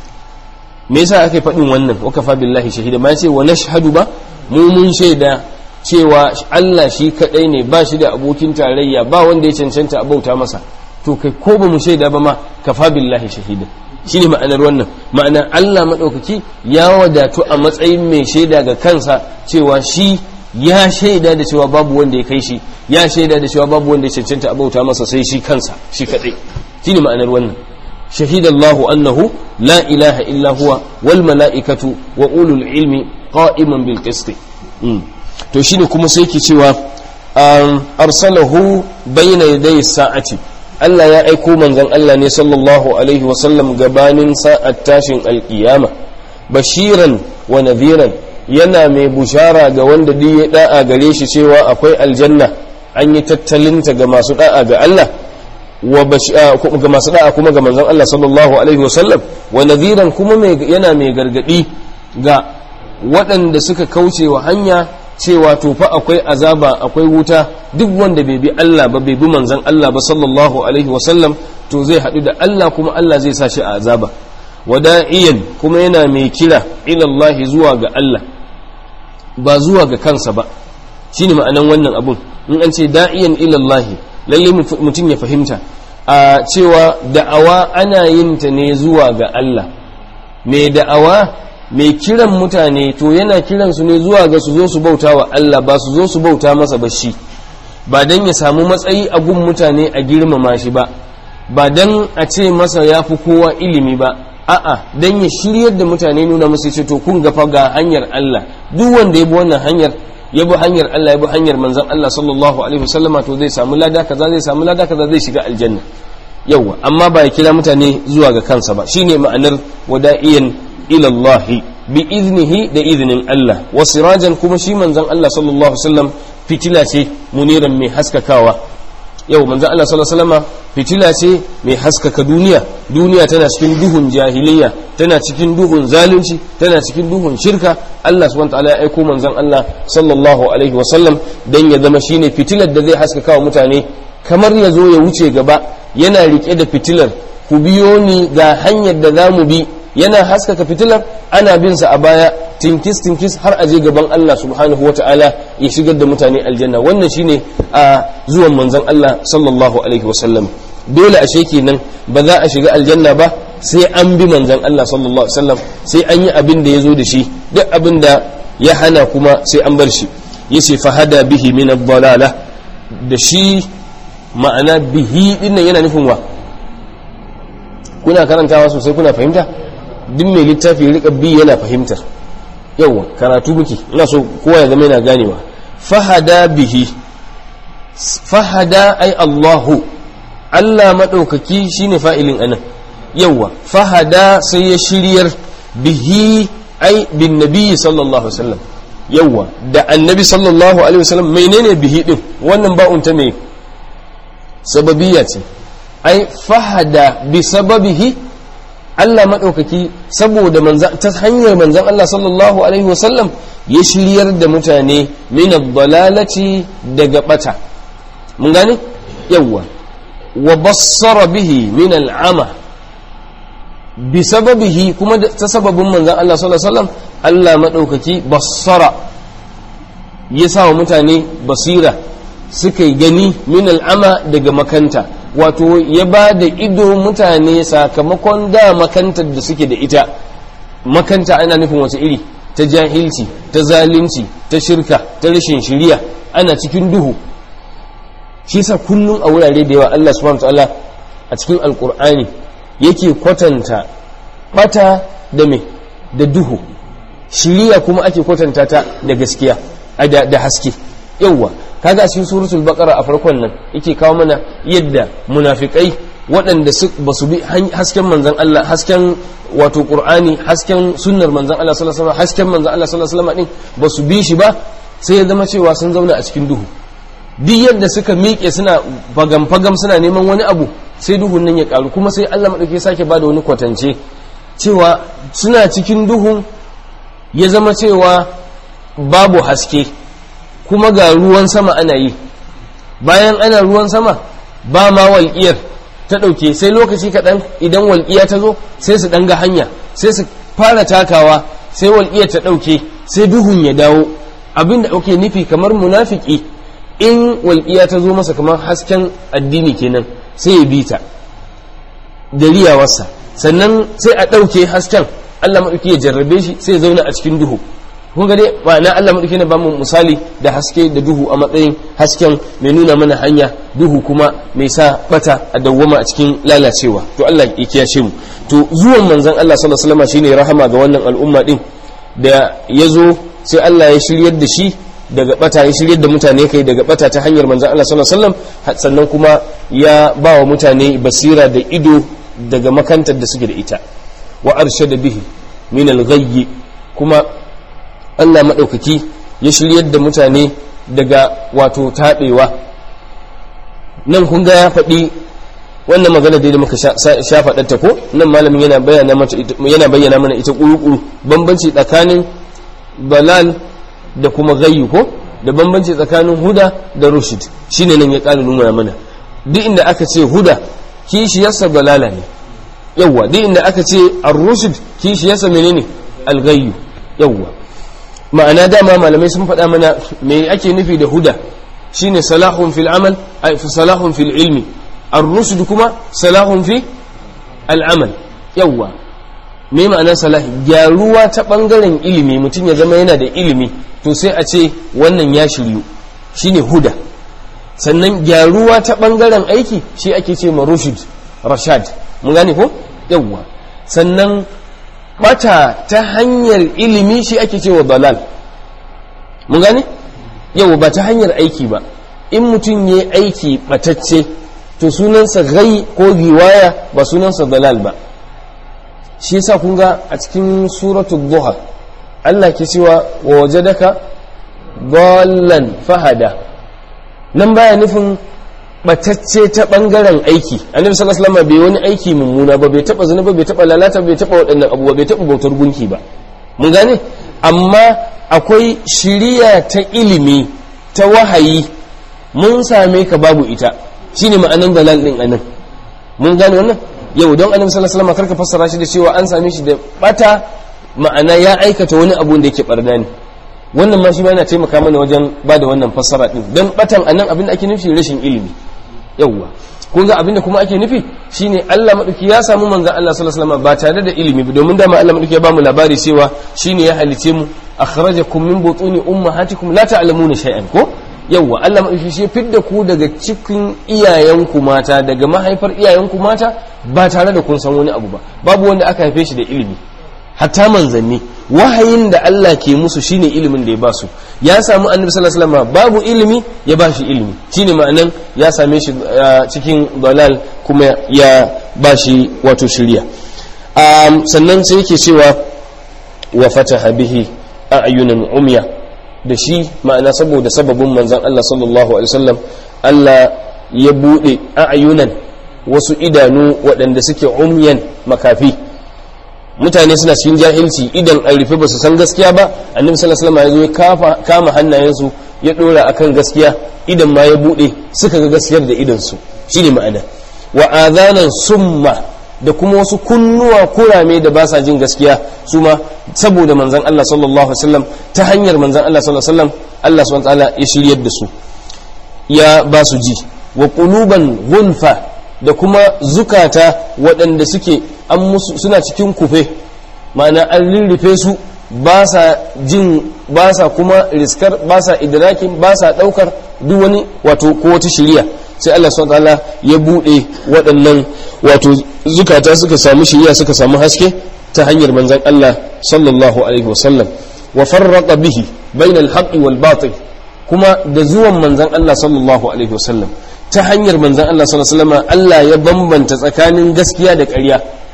Speaker 1: me yasa aka faɗin wannan wakafa billahi shahida ma ce wa nashhadu ba mu mun shaida cewa Allah shi kadai ne ba shi da abokin tarayya ba wanda ya cancanta a bauta masa to kai ko ba mu shaida ba ma kafa billahi shahida shine ma'anar wannan ma'ana Allah madaukaki ya wadatu a matsayin mai shaida ga kansa cewa shi ya shaida da cewa babu wanda ya kai shi ya shaida da cewa babu wanda ya cancanta a bauta masa sai shi kansa shi kadai shine ma'anar wannan شهد الله أنه لا إله إلا هو والملائكة وأولو العلم قائما بالقسط to shine kuma sai ke cewa arsalahu bayna yaday sa'ati Allah ya aiko manzon Allah ne sallallahu alaihi wa sallam gabanin sa'at tashin alkiyama bashiran wa nadhiran yana mai bushara ga wanda duk ya da'a gare shi cewa akwai aljanna an yi tattalinta ga masu da'a ga Allah wa ga masu da'a kuma ga manzon Allah sallallahu alaihi wasallam wa nadhiran kuma yana mai gargadi ga waɗanda suka kauce wa hanya cewa to fa akwai azaba akwai wuta duk wanda bai bi Allah ba bai bi manzon Allah ba sallallahu alaihi wasallam to zai haɗu da Allah kuma Allah zai sa shi a azaba wada'iyan kuma yana mai kira ila Allah zuwa ga Allah ba zuwa ga kansa ba shine ma'anan wannan abun in an ce da'iyan ila Allah lalle mutum ya fahimta a cewa da'awa ana yin ta ne zuwa ga Allah mai da'awa mai kiran mutane to yana kiran su ne zuwa ga su zo su bauta wa Allah ba su zo su bauta masa ba shi ba dan ya samu matsayi a gun mutane a girmama shi ba ba dan a ce masa ya fi kowa ilimi ba a'a dan ya shiryar da mutane nuna musu ce to kun gafa ga hanyar Allah duk wanda ya bi wannan hanyar ya bi hanyar Allah ya bi hanyar manzon Allah sallallahu alaihi wasallama to zai samu lada kaza zai samu lada kaza zai shiga aljanna yawa amma ba ya kira mutane zuwa ga kansa ba shine ma'anar wada'iyan ila Allah bi iznihi da iznin Allah wa sirajan kuma shi manzon Allah sallallahu alaihi wasallam fitila ce muniran mai haskakawa yau manzon Allah sallallahu alaihi wasallama fitila ce mai haskaka duniya duniya tana cikin duhun jahiliya tana cikin duhun zalunci tana cikin duhun shirka Allah subhanahu wataala ya aiko manzon Allah sallallahu alaihi wasallam dan ya zama shine fitilar da zai haskaka wa mutane kamar ya zo ya wuce gaba yana rike da fitilar ku biyo ni ga hanyar da za mu bi yana haskaka fitilar ana bin sa a baya tinkis tinkis har aje gaban Allah subhanahu wataala ya shigar da mutane aljanna wannan shine a zuwan manzon Allah sallallahu alaihi wasallam dole ashe kenan ba za a shiga aljanna ba sai an bi manzon Allah sallallahu alaihi wasallam sai an yi abin da ya zo da shi duk abin da ya hana kuma sai an bar shi yace fahada bihi min ad-dalala da shi ma'ana bihi dinnan yana nufin wa kuna karantawa sosai kuna fahimta duk mai littafi ya rika bi yana fahimtar yawa karatu muke ina so kowa ya zama yana ganewa fahada bihi fahada ai Allahu Allah maɗaukaki shine fa'ilin anan yawa fahada sai ya shiryar bihi ai bin nabi sallallahu alaihi wasallam yawa da annabi sallallahu alaihi wasallam menene bihi din wannan ba'un ta me sababiyya ce ai fahada bi sababihi Allah maɗaukaki saboda ta hanyar manzan Allah sallallahu alaihi wasallam ya shiryar da mutane min dalalati daga bata mun gane yawwa wa bassara bihi min al'ama bi sababihi kuma ta sababin manzan Allah sallallahu alaihi wasallam Allah maɗaukaki bassara ya sa wa mutane basira suka yi gani min al'ama daga makanta wato ya ba da ido mutane sakamakon da makantar da suke da ita makanta ana nufin wata iri ta jahilci ta zalunci ta shirka ta rashin shiriya ana cikin duhu shi sa kullum a wurare da yawa Allah subhanahu ta'ala a cikin alkur'ani yake kwatanta bata da me da duhu shiriya kuma ake kwatanta ta da gaskiya da haske yawwa kaga cikin suratul baqara a farkon nan yake kawo mana yadda munafikai waɗanda ba su bi hasken manzon Allah hasken wato qur'ani hasken sunnar manzon Allah sallallahu alaihi wasallam hasken manzon Allah sallallahu alaihi wasallam din ba su bi shi ba sai ya zama cewa sun zauna a cikin duhu duk yadda suka miƙe suna fagam fagam suna neman wani abu sai duhun nan ya karu kuma sai Allah madauke sake bada wani kwatance cewa suna cikin duhun ya zama cewa babu haske kuma ga ruwan sama ana yi bayan ana ruwan sama ba ma walƙiyar ta ɗauke sai lokaci kaɗan idan walƙiya ta zo sai su ɗanga hanya sai su fara takawa sai walƙiyar ta ɗauke sai duhun ya dawo abinda ake nufi kamar munafiki in walƙiya ta zo masa kamar hasken addini kenan sai ya bi ta da riyawarsa sannan sai a ɗauke hasken allah maɗauki ya jarrabe shi sai ya zauna a cikin duhu kun ga dai ma'ana Allah madauki ne ba mu misali da haske da duhu a matsayin hasken mai nuna mana hanya duhu kuma mai sa bata a dawwama a cikin lalacewa to Allah ya kiyashe mu to zuwan manzon Allah sallallahu alaihi wasallam shine rahama ga wannan al'umma din da yazo sai Allah ya shiryar da shi daga bata ya shiryar da mutane kai daga bata ta hanyar manzon Allah sallallahu alaihi wasallam sannan kuma ya ba wa mutane basira da ido daga makantar da suke da ita wa arshada bihi min al-ghayyi kuma Allah maɗaukaki ya shiryar da mutane daga wato taɓewa nan kun ga ya faɗi wannan magana da muka sha faɗarta ko nan malamin yana bayyana yana bayyana mana ita ƙuruƙuru bambanci tsakanin balal da kuma gayyu ko da bambanci tsakanin huda da rushid shine nan ya ƙara nuna mana duk inda aka ce huda kishiyarsa balala ne yawwa duk inda aka ce ar-rushd kishiyarsa menene al-gayyu yawwa ma'ana dama malamai sun faɗa mana me ake nufi da huda shine salahun fil amal ay salahun fil ilmi ar-rushd kuma salahun fi al-amal yawwa me ma'anar salah gyaruwa ta bangaren ilimi mutum ya zama yana da ilimi to sai a ce wannan ya shiryu shine huda sannan gyaruwa ta bangaren aiki shi ake ce ma rushd rashad mun gane ko yawwa sannan bata ta hanyar ilimi shi ake cewa dalal mun gane yau ba ta hanyar aiki ba in mutum ya aiki batacce to sunansa gai ko giwaya ba sunansa dalal ba shi yasa kun ga a cikin suratul duha Allah ke cewa wa wajadaka dallan fahada nan baya nufin batacce ta bangaren aiki annabi sallallahu alaihi wasallam bai wani aiki mummuna ba bai taba zina ba bai taba lalata bai taba waɗannan abubuwa bai taba bautar gunki ba mun gane amma akwai shiriya ta ilimi ta wahayi mun same ka babu ita shine ma'anan dalal din anan mun gane wannan yau don annabi sallallahu alaihi wasallam karka fassara shi da cewa an same shi da bata ma'ana ya aikata wani abu da yake barna ne wannan ma shi ma yana taimaka mana wajen ba da wannan fassara din don batan anan abin da ake nufi rashin ilimi yawwa kun ga abin da kuma ake nufi shine Allah madauki ya samu manzon Allah sallallahu alaihi wasallam ba tare da ilimi ba domin dama Allah madauki ya ba mu labari cewa shine ya halice mu akhrajakum min butuni ummahatikum la ta'lamuna shay'an ko yawwa Allah madauki shi fidda ku daga cikin iyayenku mata daga mahaifar iyayenku mata ba tare da kun san wani abu ba babu wanda aka haife shi da ilimi hatta manzanni wahayin da Allah ke musu shine ilimin da ya basu ya samu annabi sallallahu alaihi wasallam babu ilimi ya bashi ilimi shine ma'anan ya same shi cikin dalal kuma ya bashi wato shiriya sannan sai yake cewa wa fataha bihi a'yunan umya da shi ma'ana saboda sababin manzon Allah sallallahu alaihi wasallam Allah ya bude a'yunan wasu idanu waɗanda suke umyan makafi mutane suna cikin jahilci idan an rufe ba su san gaskiya ba annabi sallallahu alaihi wasallam ya zo ya kama hannayensu ya dora akan gaskiya idan ma ya bude suka ga gaskiyar da idan su shine ma'ana wa adhanan summa da kuma wasu kunnuwa kurame da ba sa jin gaskiya su ma saboda manzon Allah sallallahu alaihi wasallam ta hanyar manzon Allah sallallahu alaihi wasallam Allah subhanahu wa ta'ala ya shiryar da su ya ba su ji wa quluban ghulfa da kuma zukata waɗanda suke an musu suna cikin kufe ma'ana an rirrife su ba sa jin ba sa kuma riskar ba sa idrakin ba sa ɗaukar duk wani wato ko wata shiriya sai Allah subhanahu ta'ala ya buɗe waɗannan wato zukata suka samu shiriya suka samu haske ta hanyar manzon Allah sallallahu alaihi wasallam wa farraqa bihi bainal haqqi wal batil kuma da zuwan manzon Allah sallallahu alaihi wasallam ta hanyar manzan Allah sallallahu alaihi wasallam Allah ya bambanta tsakanin gaskiya da ƙarya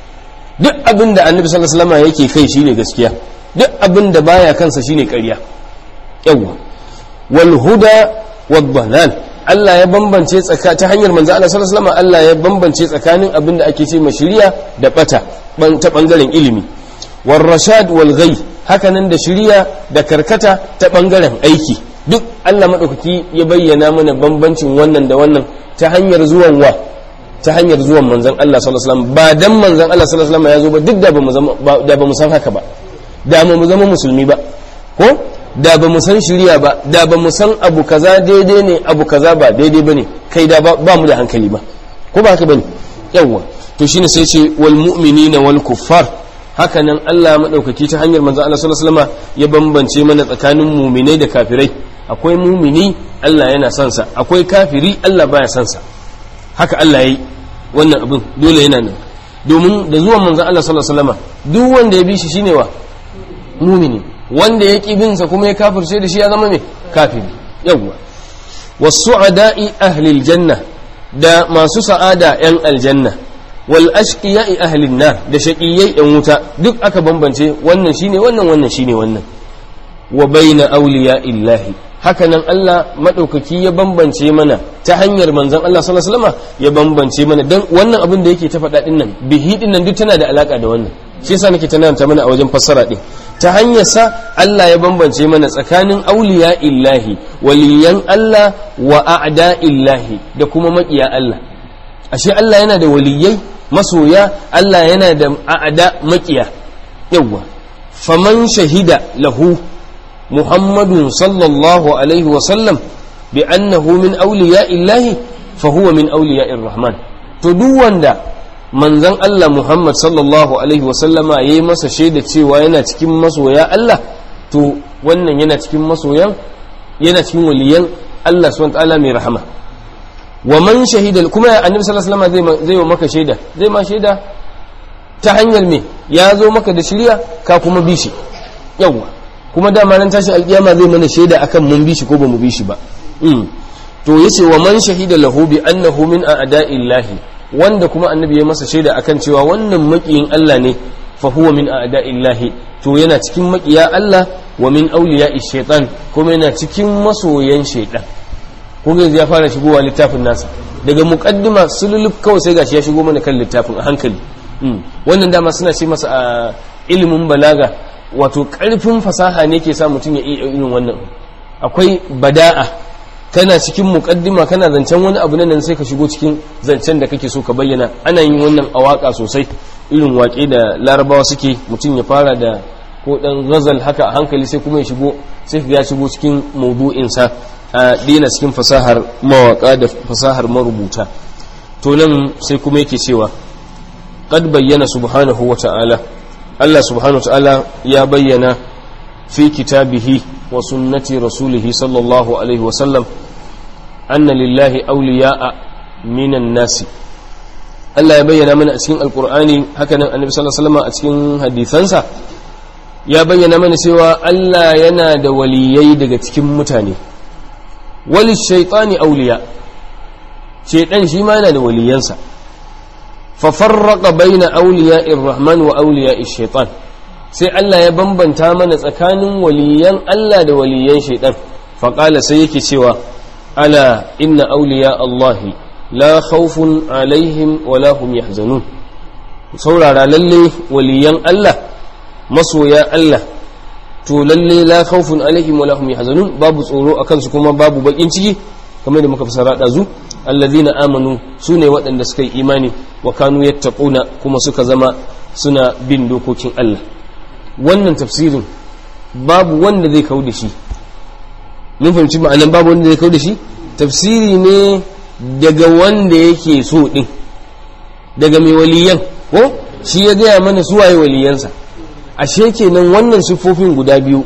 Speaker 1: duk abin da annabi sallallahu alaihi wasallam yake kai shine gaskiya duk abin da baya kansa shine ƙarya yawa wal huda wad dalal Allah ya bambance tsaka ta hanyar manzan Allah sallallahu alaihi wasallam Allah ya bambance tsakanin abin da ake ce shiriya da bata ta bangaren ilimi war rashad wal ghay hakanan da shiriya da karkata ta bangaren aiki duk Allah maɗaukaki ya bayyana mana bambancin wannan da wannan ta hanyar zuwan wa ta hanyar zuwan manzon Allah sallallahu alaihi wasallam ba dan manzon Allah sallallahu alaihi wasallam ya zo ba duk da ba mu zama da ba mu san haka ba da mu zama musulmi ba ko da ba mu san shari'a ba da ba mu san abu kaza daidai ne abu kaza ba daidai bane kai da ba mu da hankali ba ko ba haka bane yawwa to shine sai ce wal mu'minina wal kuffar haka nan Allah maɗaukaki ta hanyar manzon Allah sallallahu alaihi wasallam ya bambance mana tsakanin muminai da kafirai akwai mumini Allah yana son sa akwai kafiri Allah baya son sa haka Allah yayi wannan abin dole yana nan domin da zuwan manzon Allah sallallahu alaihi wasallam duk wanda ya bi shi shine wa mumini wanda ya ki bin sa kuma ya kafirce da shi ya zama me kafiri yawwa wasu'ada'i ahli aljanna da masu sa'ada yan aljanna wal ashqiya'i ahli nar da shaqiyai yan wuta duk aka bambance wannan shine wannan wannan shine wannan wa baina awliya illahi hakanan Allah madaukaki ya bambance mana ta hanyar manzon Allah sallallahu alaihi wasallam ya bambance mana dan wannan abin da yake ta faɗa din nan bihi din nan duk tana da alaka da wannan shi yasa nake tananta mana a wajen fassara din ta hanyar sa Allah ya bambance mana tsakanin awliya illahi waliyan Allah wa a'da illahi da kuma maƙiya Allah ashe Allah yana da waliyai masoya Allah yana da a'da maƙiya yawwa faman shahida lahu محمد صلى الله عليه وسلم بأنه من أولياء الله فهو من أولياء الرحمن تدوان دا manzon Allah Muhammad sallallahu alaihi wasallama ya yi masa shaida cewa yana cikin masoya Allah to wannan yana cikin masoyan yana cikin waliyan Allah subhanahu ta'ala mai rahama wa man shahida kuma annabi sallallahu alaihi wasallam zai zai maka shaida zai ma shaida ta hanyar me ya zo maka da shirya ka kuma bi shi yawa kuma dama nan tashi alkiyama zai mana shaida akan mun bi shi ko ba mu bi shi ba to yace wa man shahida lahu bi annahu min a'da'illahi wanda kuma annabi ya masa shaida akan cewa wannan makiyin Allah ne fa huwa min a'da'illahi to yana cikin makiya Allah wa min awliya'i shaytan kuma yana cikin masoyan shaytan kun yanzu ya fara shigowa littafin nasa daga muqaddima sululub kawai sai gashi ya shigo mana kan littafin a hankali wannan dama suna ce masa a ilimin balaga wato karfin fasaha ne ke sa mutum ya iya irin wannan akwai bada'a kana cikin mukaddima kana zancen wani abu nan sai ka shigo cikin zancen da kake so ka bayyana ana yin wannan a waka sosai irin waƙe da larabawa suke mutum ya fara da ko dan ghazal haka a hankali sai kuma ya shigo sai ya shigo cikin maudu'insa a dina cikin fasahar mawaka da fasahar marubuta to nan sai kuma yake cewa qad bayyana subhanahu wa ta'ala Allah subhanahu wa ta'ala ya bayyana fi kitabihi wa sunnati rasulihi sallallahu alaihi wa sallam anna lillahi awliya'a minan nasi Allah ya bayyana mana a cikin alkur'ani hakanan annabi sallallahu alaihi wasallam a cikin hadisansa ya bayyana mana cewa Allah yana da waliyai daga cikin mutane wali shaitani auliya shaitan shi ma yana da waliyansa fa farraqa baina awliya'ir rahman wa awliya'ish shaitan sai Allah ya bambanta mana tsakanin waliyan Allah da waliyan shaitan fa qala sai yake cewa ala inna awliya Allahi la khawfun alaihim wala hum yahzanun saurara lalle waliyan Allah masoya Allah to lalle la khawfun alaihim wala hum yahzanun babu tsoro akan su kuma babu bakin ciki kamar da muka fasara da zu alladhina amanu sune waɗanda suka yi imani wa kanu yattaquna kuma suka zama suna bin dokokin Allah wannan tafsirin babu wanda zai kawo da shi mun fahimci ma'anan babu wanda zai kawo da shi tafsiri ne daga wanda yake so din daga mai waliyan ko shi ya gaya mana suwaye waliyansa ashe kenan wannan siffofin guda biyu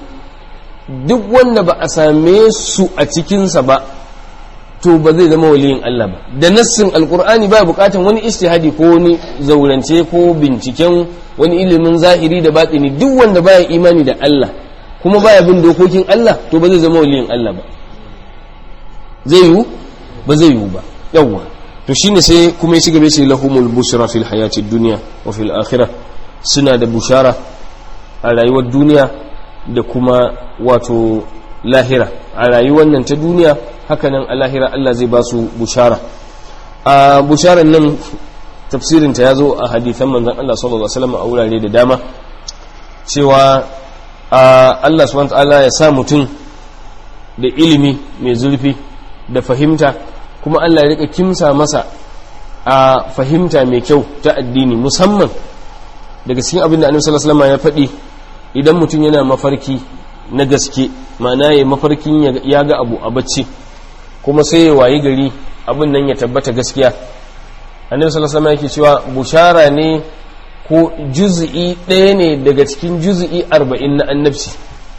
Speaker 1: duk wanda ba a same su a cikinsa ba to ba zai zama waliyin Allah ba da nassin alkur'ani ba bukatan wani istihadi ko wani zaurance ko binciken wani ilimin zahiri da batini duk wanda baya imani da Allah kuma baya bin dokokin Allah to ba zai zama waliyin Allah ba zai yiwu ba zai yiwu ba yawwa to shine sai kuma ya shiga ce lahumul bushra fil hayatid dunya wa fil akhirah suna da bushara a rayuwar duniya da kuma wato lahira a rayuwar nan ta duniya hakanan a lahira Allah zai ba su bushara a busharar nan tafsirinta ya zo a hadithan manzan Allah sallallahu Alaihi wasallam a wurare da dama cewa Allah subhanahu ta'ala ya sa mutum da ilimi mai zurfi da fahimta kuma Allah ya rika kimsa masa a fahimta mai kyau ta addini musamman daga cikin abin da annabi sallallahu alaihi wasallam ya faɗi idan mutum yana mafarki na gaske ma'ana ya mafarkin ya ga abu a bacci kuma sai ya wayi gari abin nan ya tabbata gaskiya annabi sallallahu alaihi yake cewa bushara ne ko juz'i ɗaya ne daga cikin juz'i arba'in na annabci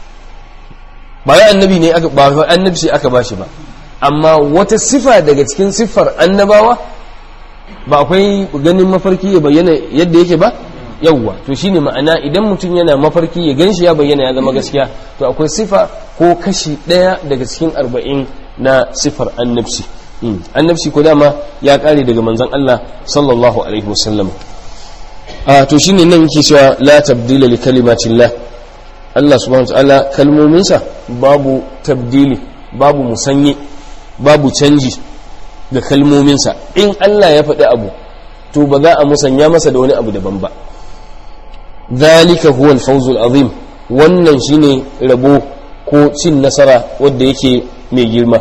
Speaker 1: ba ya annabi ne aka ba annabci aka bashi ba amma wata sifa daga cikin siffar annabawa ba akwai ganin mafarki ya bayyana yadda yake ba yawwa to shine ma'ana idan mutum yana mafarki ya ganshi ya bayyana ya zama gaskiya to akwai sifa ko kashi ɗaya daga cikin arba'in na sifar annabci annabci ko dama ya kare daga manzon Allah sallallahu alaihi wasallam a to shine nan yake cewa la tabdila li kalimatillah Allah subhanahu wataala kalmominsa babu tabdili babu musanye babu canji ga kalmominsa in Allah ya faɗi abu to ba za a musanya masa da wani abu daban ba zalika huwa al-fawzul azim wannan shine rabo ko cin nasara wanda yake mai girma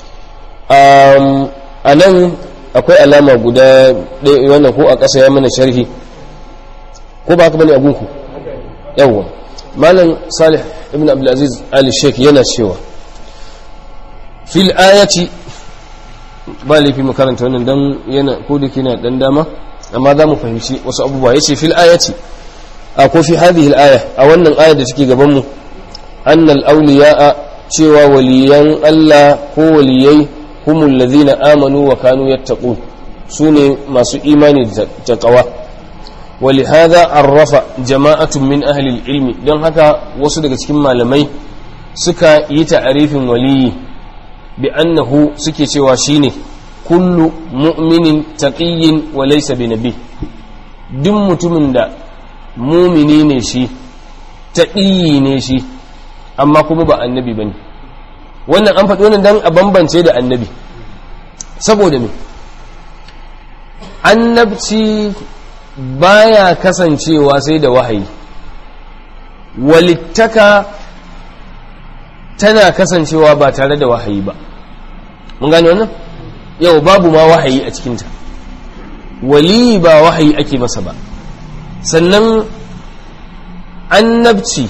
Speaker 1: a nan akwai alama guda ɗaya wannan ko a ƙasa ya mana sharhi ko ba haka bane a gunku yawwa malam salih ibn abdulaziz ali sheikh yana cewa fil ayati ba laifi mu karanta wannan dan yana ko da kina dan dama amma za mu fahimci wasu abubuwa yace fil ayati a ko fi hadhihi al-aya a wannan aya da take gaban mu annal awliya'a cewa waliyan Allah ko waliyai humul ladhina amanu wa kanu yattaqun sune masu imani da taqwa ولهذا عرف جماعة من أهل العلم دون هكا وصل cikin malamai suka yi ta'arifin waliyi bi annahu suke cewa shine kullu mu'minin taqiyyin wa laysa binabi duk mutumin da mumini ne shi taqiyi ne shi amma kuma ba annabi bane wannan an faɗi wannan dan a bambance da annabi saboda me annabci baya kasancewa sai da wahayi walittaka tana kasancewa ba tare da wahayi ba mun gane wannan yau babu ma wahayi a cikinta wali ba wahayi ake masa ba sannan annabci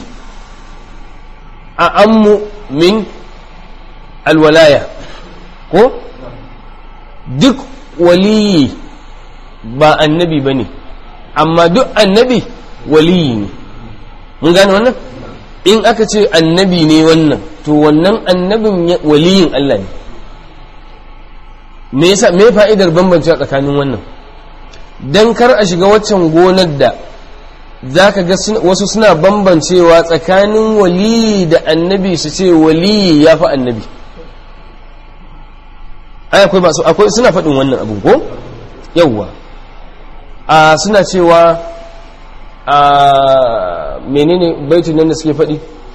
Speaker 1: a ammu min alwalaya ko duk waliyi ba annabi ba ne amma duk annabi waliyi ne mun gane wannan in aka ce annabi ne wannan to wannan annabin waliyin Allah ne me yasa me fa'idar bambancewa tsakanin wannan dan kar a shiga waccan gonar da zaka ga wasu suna bambancewa tsakanin waliyi da annabi su ce waliyi ya fi annabi ai akwai masu akwai suna faɗin wannan abu ko yawwa a suna cewa a menene baitin nan da suke faɗi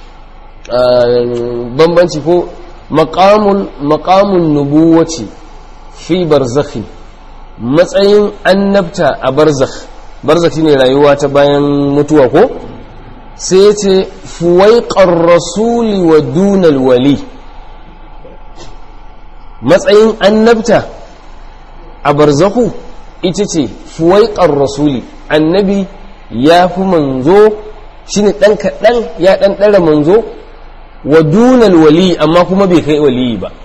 Speaker 1: bambanci ko maqamul maqamun nubuwati fi barzakhi matsayin annabta a barzakh barzakh ne rayuwa ta bayan mutuwa ko sai ce fuwaiqar rasuli wa dunal wali matsayin annabta a barzakhu ita ce fuwaiƙar rasuli annabi ya fi manzo shi ne ɗan kaɗan ya ɗan ɗara manzo wa dunal wali amma kuma bai kai waliyi ba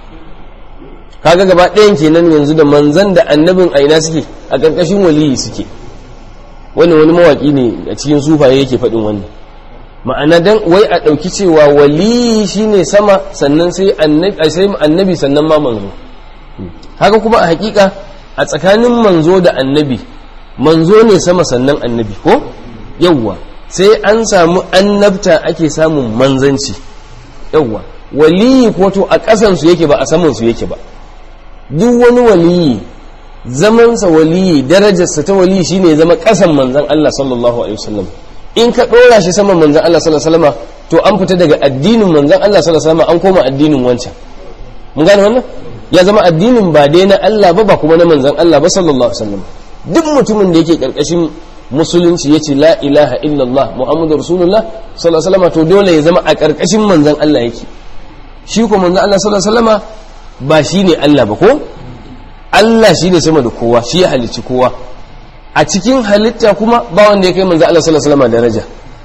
Speaker 1: kaga gaba ɗayan kenan yanzu da manzan da annabin aina suke a ƙarƙashin waliyi suke wani wani mawaƙi ne a cikin sufaye yake faɗin wannan ma'ana dan wai a ɗauki cewa waliyi shine sama sannan sai annabi sannan ma manzo haka kuma a hakika a tsakanin manzo da annabi manzo ne sama sannan annabi ko yawwa sai an samu annabta ake samun manzanci yawwa waliyi ko to a ƙasansu yake ba a samansu yake ba duk wani waliyi zamansa waliyi darajarsa ta waliyi shine zama ƙasan manzan Allah sallallahu alaihi wasallam in ka ɗora shi saman manzan Allah sallallahu alaihi wasallam to an fita daga addinin manzan Allah sallallahu alaihi wasallam an koma addinin wancan mun gane wannan ya zama addinin ba dai na Allah ba ba kuma na manzan Allah ba sallallahu alaihi wasallam duk mutumin da yake karkashin musulunci yace la ilaha illallah muhammadu rasulullah sallallahu alaihi wasallam to dole ya zama a karkashin manzan Allah yake shi ko manzan Allah sallallahu alaihi wasallam ba shine Allah ba ko Allah shine sama da kowa shi ya halicci kowa a cikin halitta kuma ba wanda ya kai manzan Allah sallallahu alaihi wasallam daraja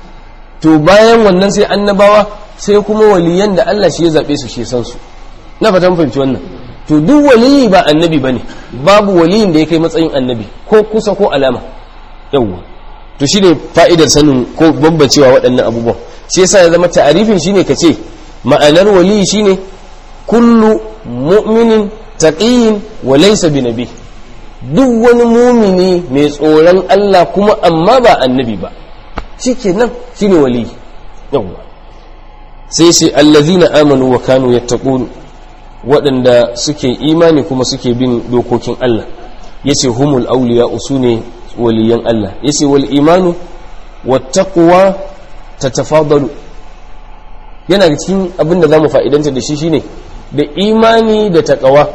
Speaker 1: to bayan wannan sai annabawa sai kuma waliyan da Allah shi ya zabe su shi san su na fatan fahimci wannan to duk waliyi ba annabi bane babu waliyin da ya kai matsayin annabi ko kusa ko alama yawwa to shine fa'idar sanin ko bambancewa waɗannan abubuwan shi yasa ya zama ta'arifin shine kace ma'anar waliyi shine kullu mu'minin taqiyyin wa laysa binabi duk wani mumini mai tsoron Allah kuma amma ba annabi ba shikenan shine waliyi yawwa sai sai allazina amanu wa kanu yattaqun waɗanda suke imani kuma suke bin dokokin Allah ya ce humul auliya su ne waliyan Allah ya ce wal imanu wattaquwa ta tafadalu yana da cikin abin da za mu fa'idanta da shi shine da imani da taƙawa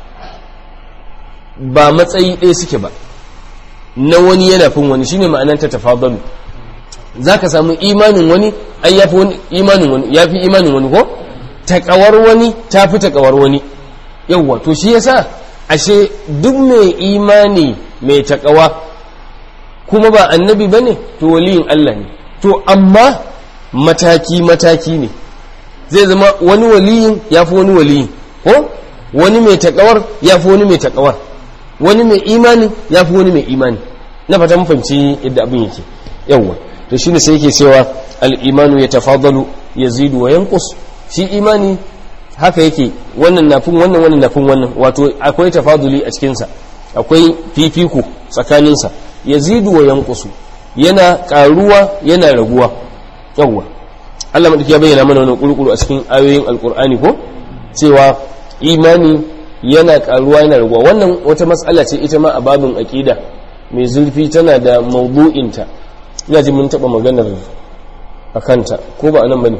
Speaker 1: ba matsayi ɗaya suke ba na wani yana fin wani shine ma'anar ta tafadalu za ka samu imanin wani ai ya fi imanin wani ya fi imanin wani ko takawar wani ta fi takawar wani yawwa to shi yasa ashe duk mai imani mai takawa kuma ba annabi bane to waliyin Allah ne to amma mataki mataki ne zai zama wani waliyin ya fi wani waliyin ko wani mai takawar ya fi wani mai takawar wani mai imani ya fi wani mai imani na fata mun fahimci yadda abin yake yawwa to shine sai yake cewa al-imanu yatafadalu yazidu wa yanqus shi imani haka yake wannan nafin wannan wannan nafin wannan wato akwai tafaduli a cikinsa akwai fifiko tsakaninsa yazidu wa yanqusu yana karuwa yana raguwa yawwa Allah madaki ya bayyana mana wannan kurkuru a cikin ayoyin alkur'ani ko cewa imani yana karuwa yana raguwa wannan wata matsala ce ita ma a babin aqida mai zurfi tana da mawdu'inta ina ji mun taba maganar akanta ko ba anan bane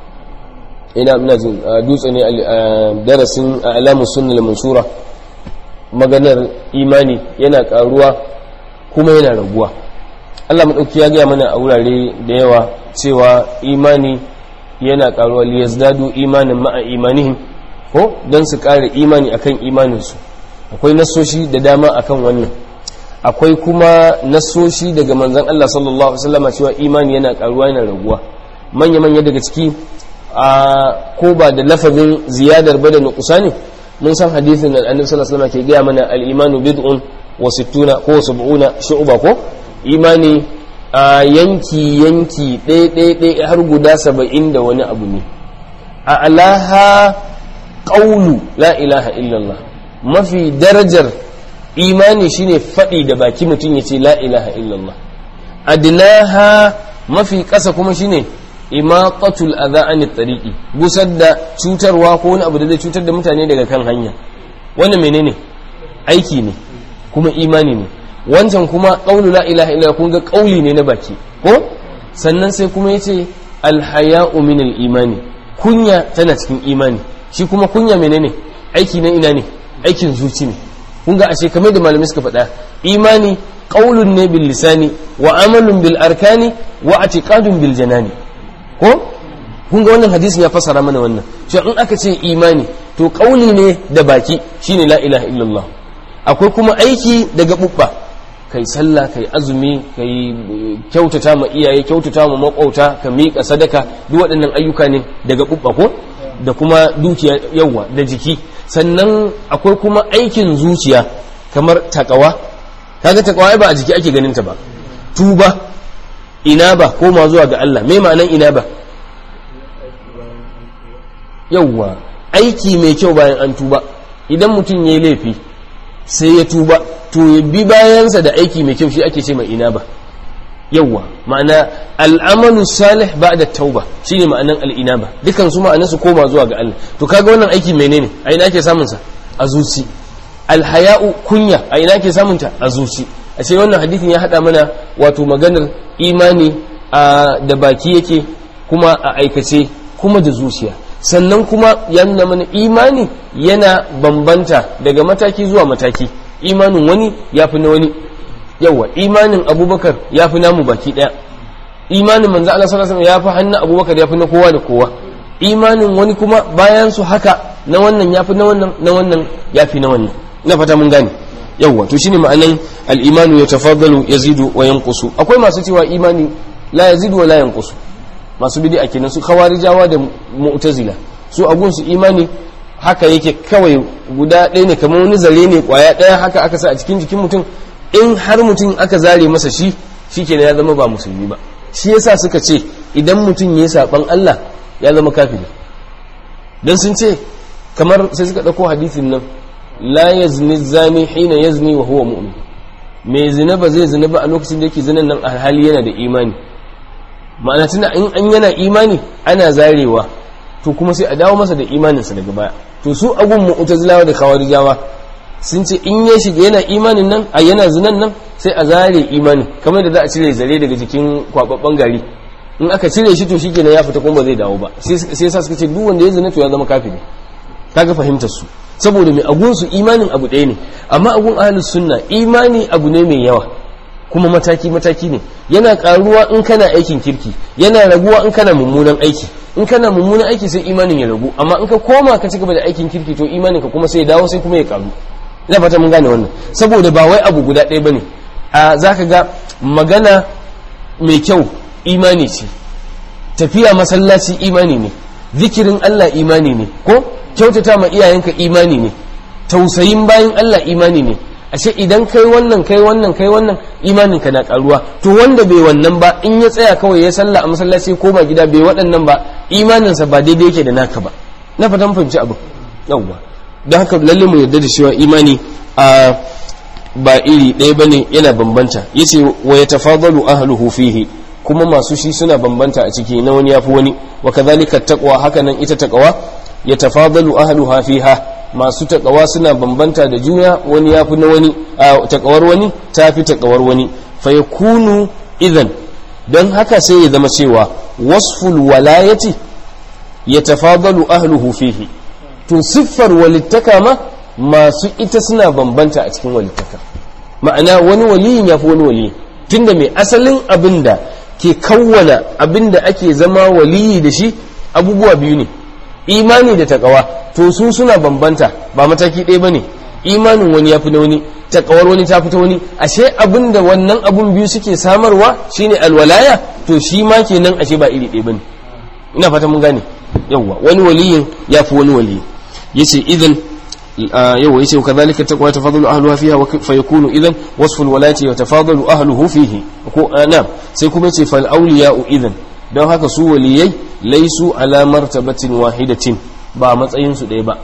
Speaker 1: ina ina jin dutse ne a darasin alamu sunnal mansura maganar imani yana karuwa kuma yana raguwa Allah madauki ya gaya mana a wurare da yawa cewa imani yana karuwa liyazdadu imanin ma'a imanihim ko don su kare imani akan imaninsu akwai nasoshi da dama akan wannan akwai kuma nasoshi daga manzon Allah sallallahu alaihi wasallam cewa imani yana karuwa yana raguwa manya manya daga ciki a ko ba da lafazin ziyadar ba da nuqsani mun san hadisin da annabi sallallahu alaihi wasallam ke gaya mana al-imanu bid'un wa sittuna ko sab'una shu'ba ko imani a yanki yanki ɗaya ɗaya ɗaya har guda saba'in da wani abu ne a alaha ƙaulu la ilaha illallah mafi darajar imani shine faɗi da baki mutum ya ce la ilaha illallah adnaha mafi ƙasa kuma shine imaqatul adha anit tariqi gusar da cutarwa ko wani abu da zai cutar da mutane daga kan hanya wannan menene aiki ne kuma imani ne wancan kuma qaulu la ilaha illa kun ga qauli ne na baki ko sannan sai kuma yace alhaya'u min imani kunya tana cikin imani shi kuma kunya menene aiki na ina ne aikin zuci ne kun ga ashe kamar da malamai suka faɗa imani qaulun ne bil lisani wa amalun bil arkani wa i'tiqadun bil janani ko kun ga wannan hadisin ya fasara mana wannan cewa in aka ce imani to kauli ne da baki shine la ilaha illallah akwai kuma aiki daga bubba kai sallah kai azumi kai kyautata ma iyaye kyautata ma makwauta ka miƙa sadaka duk waɗannan ayyuka ne daga bubba ko da kuma dukiya yawa da jiki sannan akwai kuma aikin zuciya kamar takawa kaga takawa ba a jiki ake ganin ta ba tuba ina ba koma zuwa ga Allah me ma'anan ina ba yawwa aiki mai kyau bayan an tuba idan mutum ya yi laifi sai ya tuba to ya bi bayansa da aiki mai kyau shi ake ce mai ina ba yawwa ma'ana al'amalu salih ba da tauba shi ne ma'anan al'ina ba dukan su ma'anan su koma zuwa ga Allah to kaga wannan aiki menene a ina ake samun sa a zuci alhaya'u kunya a ina ake samun ta a zuci a ce wannan hadithin ya hada mana wato maganar imani da baki yake kuma a aikace kuma da zuciya sannan kuma ya nuna mana imani yana bambanta daga mataki zuwa mataki imanin wani ya fi na wani yawa imanin abubakar ya fi namu baki daya imanin manzo Allah sallallahu alaihi ya fi hannun abubakar ya fi na kowa da kowa imanin wani kuma bayan su haka na wannan ya fi na wannan na wannan ya fi na wannan na fata mun gane yawwa to shine ma'anan al-imanu yatafaddalu yazidu wa yanqusu akwai masu cewa imani la yazidu wa la yanqusu masu bid'a kenan su khawarijawa da mu'tazila su agun su imani haka yake kawai guda ɗaya ne kamar wani zare ne kwaya ɗaya haka aka sa a cikin jikin mutum in har mutum aka zare masa shi shikenan ya zama ba musulmi ba shi yasa suka ce idan mutum ya saban Allah ya zama kafiri dan sun ce kamar sai suka ɗauko hadisin nan la yazni zani hina yazni wa huwa mu'min mai zina ba zai zina ba a lokacin da yake zinan nan a hali yana da imani ma'ana tuna in an yana imani ana zarewa to kuma sai a dawo masa da imaninsa daga baya to su agun mu'tazilawa da khawarijawa sun ce in ya shiga yana imanin nan a yana zinan nan sai a zare imani kamar da za a cire zare daga jikin kwababban gari in aka cire shi to shikenan ya fita kuma ba zai dawo ba sai sa suka ce duk wanda ya zina to ya zama kafiri kaga fahimtar su saboda mai agun su imanin abu ɗaya ne amma agun ahlus sunna imani abu ne mai yawa kuma mataki mataki ne yana karuwa in kana aikin kirki yana raguwa in kana mummunan aiki in kana mummunan aiki sai imanin ya ragu amma in ka koma ka ci gaba da aikin kirki to imanin ka kuma sai ya dawo sai kuma ya karu ina fata mun gane wannan saboda ba wai abu guda ɗaya bane a zaka ga magana mai kyau imani ce tafiya masallaci imani ne zikirin Allah imani ne ko kyautata ma iyayenka imani ne tausayin bayan Allah imani ne ashe idan kai wannan kai wannan kai wannan imanin ka na karuwa to wanda bai wannan ba in ya tsaya kawai ya sallah a masallaci ko ba gida bai waɗannan ba imaninsa ba daidai yake da naka ba na fatan fahimci abu yawwa don haka lalle mu yarda da cewa imani a ba iri ɗaya bane yana bambanta yace wa yatafadalu ahluhu fihi kuma masu shi suna bambanta a ciki na wani yafi wani wa kadhalika taqwa haka nan ita taqwa yatafadalu ahluha fiha masu taqwa suna bambanta da juna wani yafi na wani taqawar wani tafi taqawar wani fa yakunu idan don haka sai ya zama cewa wasful walayati yatafadalu ahluhu fihi to siffar walittaka ma masu ita suna bambanta a cikin walittaka ma'ana wani waliyin ya fi wani waliyi tunda mai asalin abin da ke kawwana abin da ake zama waliyi da shi abubuwa biyu ne imani da takawa to su suna bambanta ba mataki ɗaya ba ne imanin wani ya fi na wani takawar wani ta fita wani ashe abin da wannan abun biyu suke samarwa shine alwalaya to shi ma kenan ashe ba iri ɗaya ba ne ina fata mun gane yawwa wani waliyin ya fi wani waliyi yace idan yawa yace kadhalika taqwa tafadalu ahluha fiha wa fa yakunu idan wasfu alwalati wa tafadalu ahluhu fihi ko na'am sai kuma yace fal awliya'u idan don haka su waliyai laisu ala martabatin wahidatin ba matsayin su ɗaya ba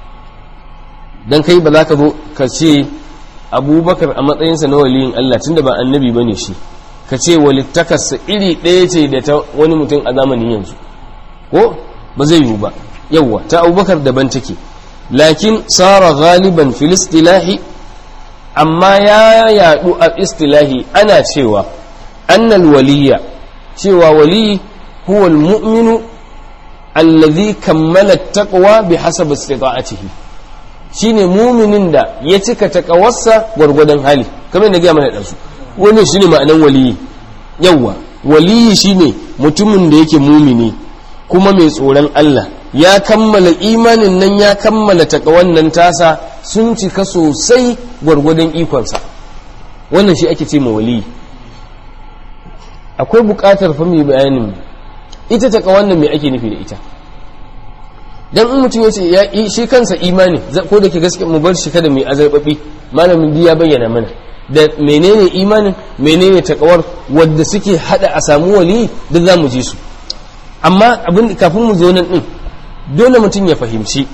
Speaker 1: dan kai ba za ka zo ka ce abubakar a matsayinsa na waliyin Allah tunda ba annabi bane shi ka ce walittakarsa iri ɗaya ce da ta wani mutum a zamanin yanzu ko ba zai yiwu ba yawwa ta abubakar daban take lakin tsara galiban fil istilahi amma ya yadu a istilahi ana cewa annal waliya cewa wali huwa almu'minu alladhi kammala taqwa bi hasab istita'atihi shine muminin da ya cika taqawarsa gwargwadon hali kamar da ga mana dan su wannan shine ma'anan waliyi yawwa waliyi shine mutumin da yake mumini kuma mai tsoron Allah ya kammala imanin nan ya kammala takawan nan tasa sun cika sosai gwargwadon ikonsa wannan shi ake ce ma wali akwai bukatar fa mai bayanin ita takawan nan mai ake nufi da ita dan in mutum ya ce ya shi kansa imani ko da ke gaske mu bar shi kada mai azarbabi malamin biya bayyana mana da menene imanin menene takawar wadda suke hada a samu wali duk za mu ji su amma abin kafin mu zo nan din dole mutum ya fahimci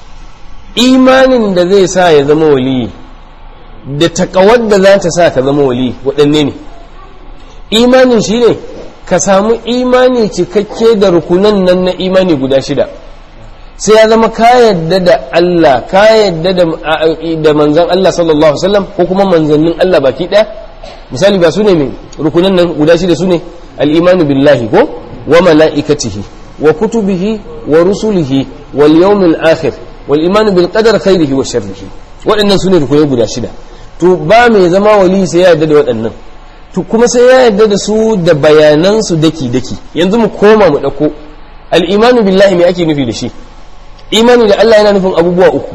Speaker 1: imanin da zai sa ya zama waliyi da takawar da za ta sa ka zama waliyi waɗanne ne imanin shi ne ka samu imani cikakke da rukunan nan na imani guda shida sai ya zama ka yadda da Allah ka yadda da manzan Allah sallallahu Alaihi wasallam ko kuma manzannin Allah baki ɗaya misali ba su ne mai rukunan nan guda shida su ne al'imanu billahi ko wa mala'ikatihi wa kutubihi wa rusulihi wal yawmil akhir wal imanu bil qadar khairihi wa sharrihi waɗannan su ne rukunai guda shida to ba mai zama wali sai ya yadda da waɗannan to kuma sai ya yadda da su da bayanan su daki daki yanzu mu koma mu ɗauko al-imanu billahi me ake nufi da shi imani da Allah yana nufin abubuwa uku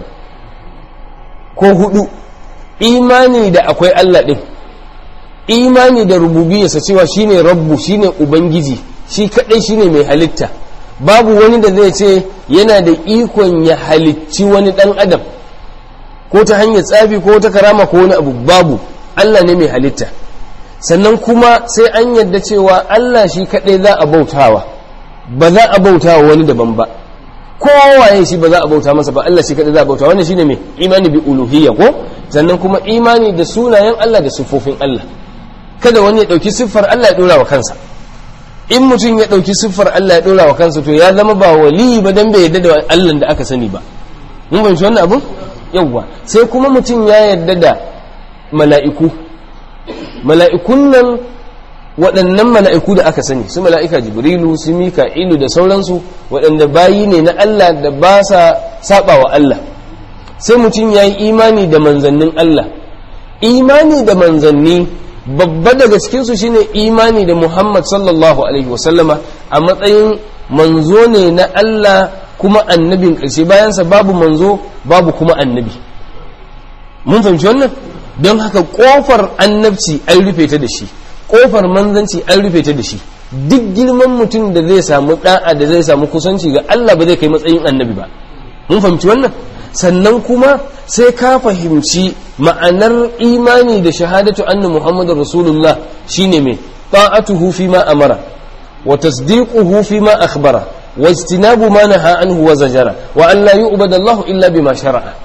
Speaker 1: ko hudu imani da akwai Allah ɗin imani da rububiyarsa cewa shine rabbu shine ubangiji shi kadai shine mai halitta babu wani da zai ce yana da ikon ya halicci wani dan adam ko ta hanyar tsafi ko ta karama ko wani abu babu Allah ne mai halitta sannan kuma sai an yadda cewa Allah shi kadai za a bautawa ba za a bautawa wani daban ba kowaye shi ba za a bauta masa ba Allah shi kadai za a bauta wannan shine mai imani bi uluhiyya ko sannan kuma imani da sunayen Allah da siffofin Allah kada wani ya dauki siffar Allah ya dora wa kansa in mutum ya dauki siffar Allah ya dora wa kansa to ya zama ba wali ba dan bai yarda da Allah da aka sani ba mun fahimci wannan abu yawwa sai kuma mutum ya yarda da mala'iku mala'ikun nan waɗannan mala'iku da aka sani su mala'ika jibrilu su mika'ilu da sauransu waɗanda bayi ne na Allah da ba sa saba wa Allah sai mutum ya yi imani da manzannin Allah imani da manzanni babba daga cikinsu shine imani da Muhammad sallallahu alaihi wasallama a matsayin manzo ne na Allah kuma annabin ƙarshe bayansa babu manzo babu kuma annabi mun fahimci wannan don haka ƙofar annabci an rufe ta da shi kofar manzanci an rufe ta da shi duk girman mutum da zai samu da'a da zai samu kusanci ga Allah ba zai kai matsayin annabi ba mun fahimci wannan sannan kuma sai ka fahimci ma'anar imani da shahadatu anna muhammadar rasulullah shine mai ta'atuhu fi ma amara wa tasdiquhu fi ma akhbara wa ijtinabu ma naha anhu wa zajara wa an la yu'bada Allah illa bima shara'a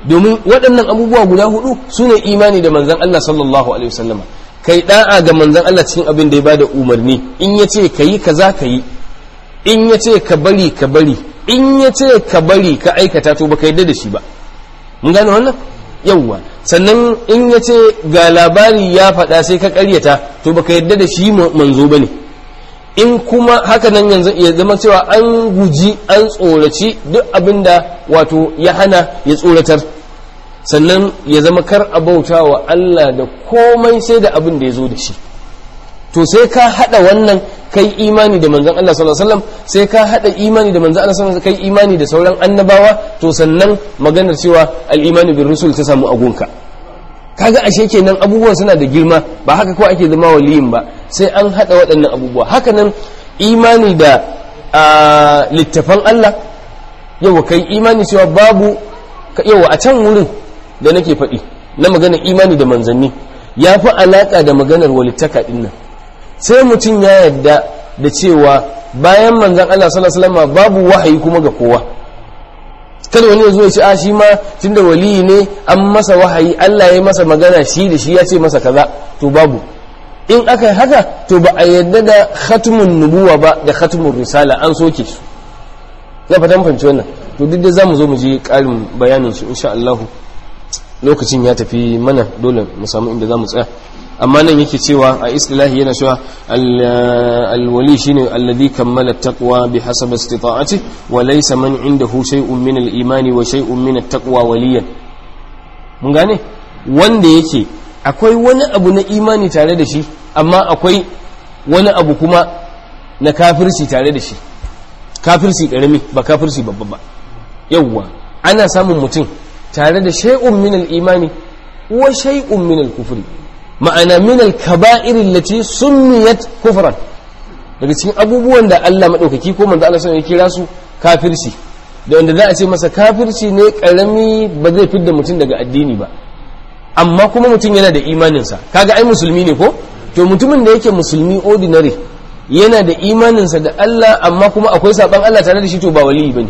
Speaker 1: domin waɗannan abubuwa guda hudu su ne imani da manzan Allah sallallahu alaihi wasallam kai da'a ga manzan Allah cikin abin da ya bada umarni in ya ce ka yi kaza ka yi in ya ce ka bari ka bari in ya ce ka bari ka aikata to baka yadda da shi ba mun gane wannan yawwa sannan in ya ce ga labari ya faɗa sai ka ƙaryata to baka yadda da shi manzo bane in kuma haka nan yanzu ya zama cewa an guji an tsoraci duk abin da wato ya hana ya tsoratar sannan ya zama kar a bauta wa Allah da komai sai da abin da ya zo da shi to sai ka hada wannan kai imani da manzon Allah sallallahu alaihi wasallam sai ka hada imani da manzon Allah sallallahu alaihi wasallam kai imani da sauran annabawa to sannan maganar cewa al-imani bir rusul ta samu agunka kaga ashe kenan abubuwan suna da girma ba haka ko ake zama waliyin ba sai an hada waɗannan abubuwa haka nan imani da littafan Allah yau kai imani cewa babu yau a can wurin da nake faɗi na maganar imani da manzanni ya fi alaƙa da maganar walittaka ɗin nan sai mutum ya yarda da cewa bayan manzan Allah sallallahu alaihi wasallam babu wahayi kuma ga kowa kada wani ya zo ya ce a shi ma tunda waliyi ne an masa wahayi Allah ya masa magana shi da shi ya ce masa kaza to babu in aka yi haka to ba a yadda da khatumun nubuwa ba da khatumun risala an soke su na fatan fahimci wannan to duk da za mu zo mu je ƙarin bayanin su insha Allah lokacin ya tafi mana dole mu samu inda za mu tsaya amma nan yake cewa a istilahi yana cewa alwali shine alladhi kammala taqwa bi hasab istita'ati wa laysa man indahu shay'un min al-imani wa shay'un min at-taqwa waliyan mun gane wanda yake akwai wani abu na imani tare da shi amma akwai wani abu kuma na kafirci tare da shi kafirci karami ba kafirci babba ba yawwa ana samun mutum tare da shay'un min al-imani wa shay'un min al-kufri ma'ana min al-kaba'ir allati summiyat kufran daga cikin abubuwan da Allah madaukaki ko manzo Allah sallallahu alaihi kira su kafirci da wanda za a ce masa kafirci ne karami ba zai fidda mutum daga addini ba amma kuma mutum yana da imaninsa kaga ai musulmi ne ko to mutumin da yake musulmi ordinary yana da imaninsa da Allah amma kuma akwai saban Allah tare da shi to ba waliyi bane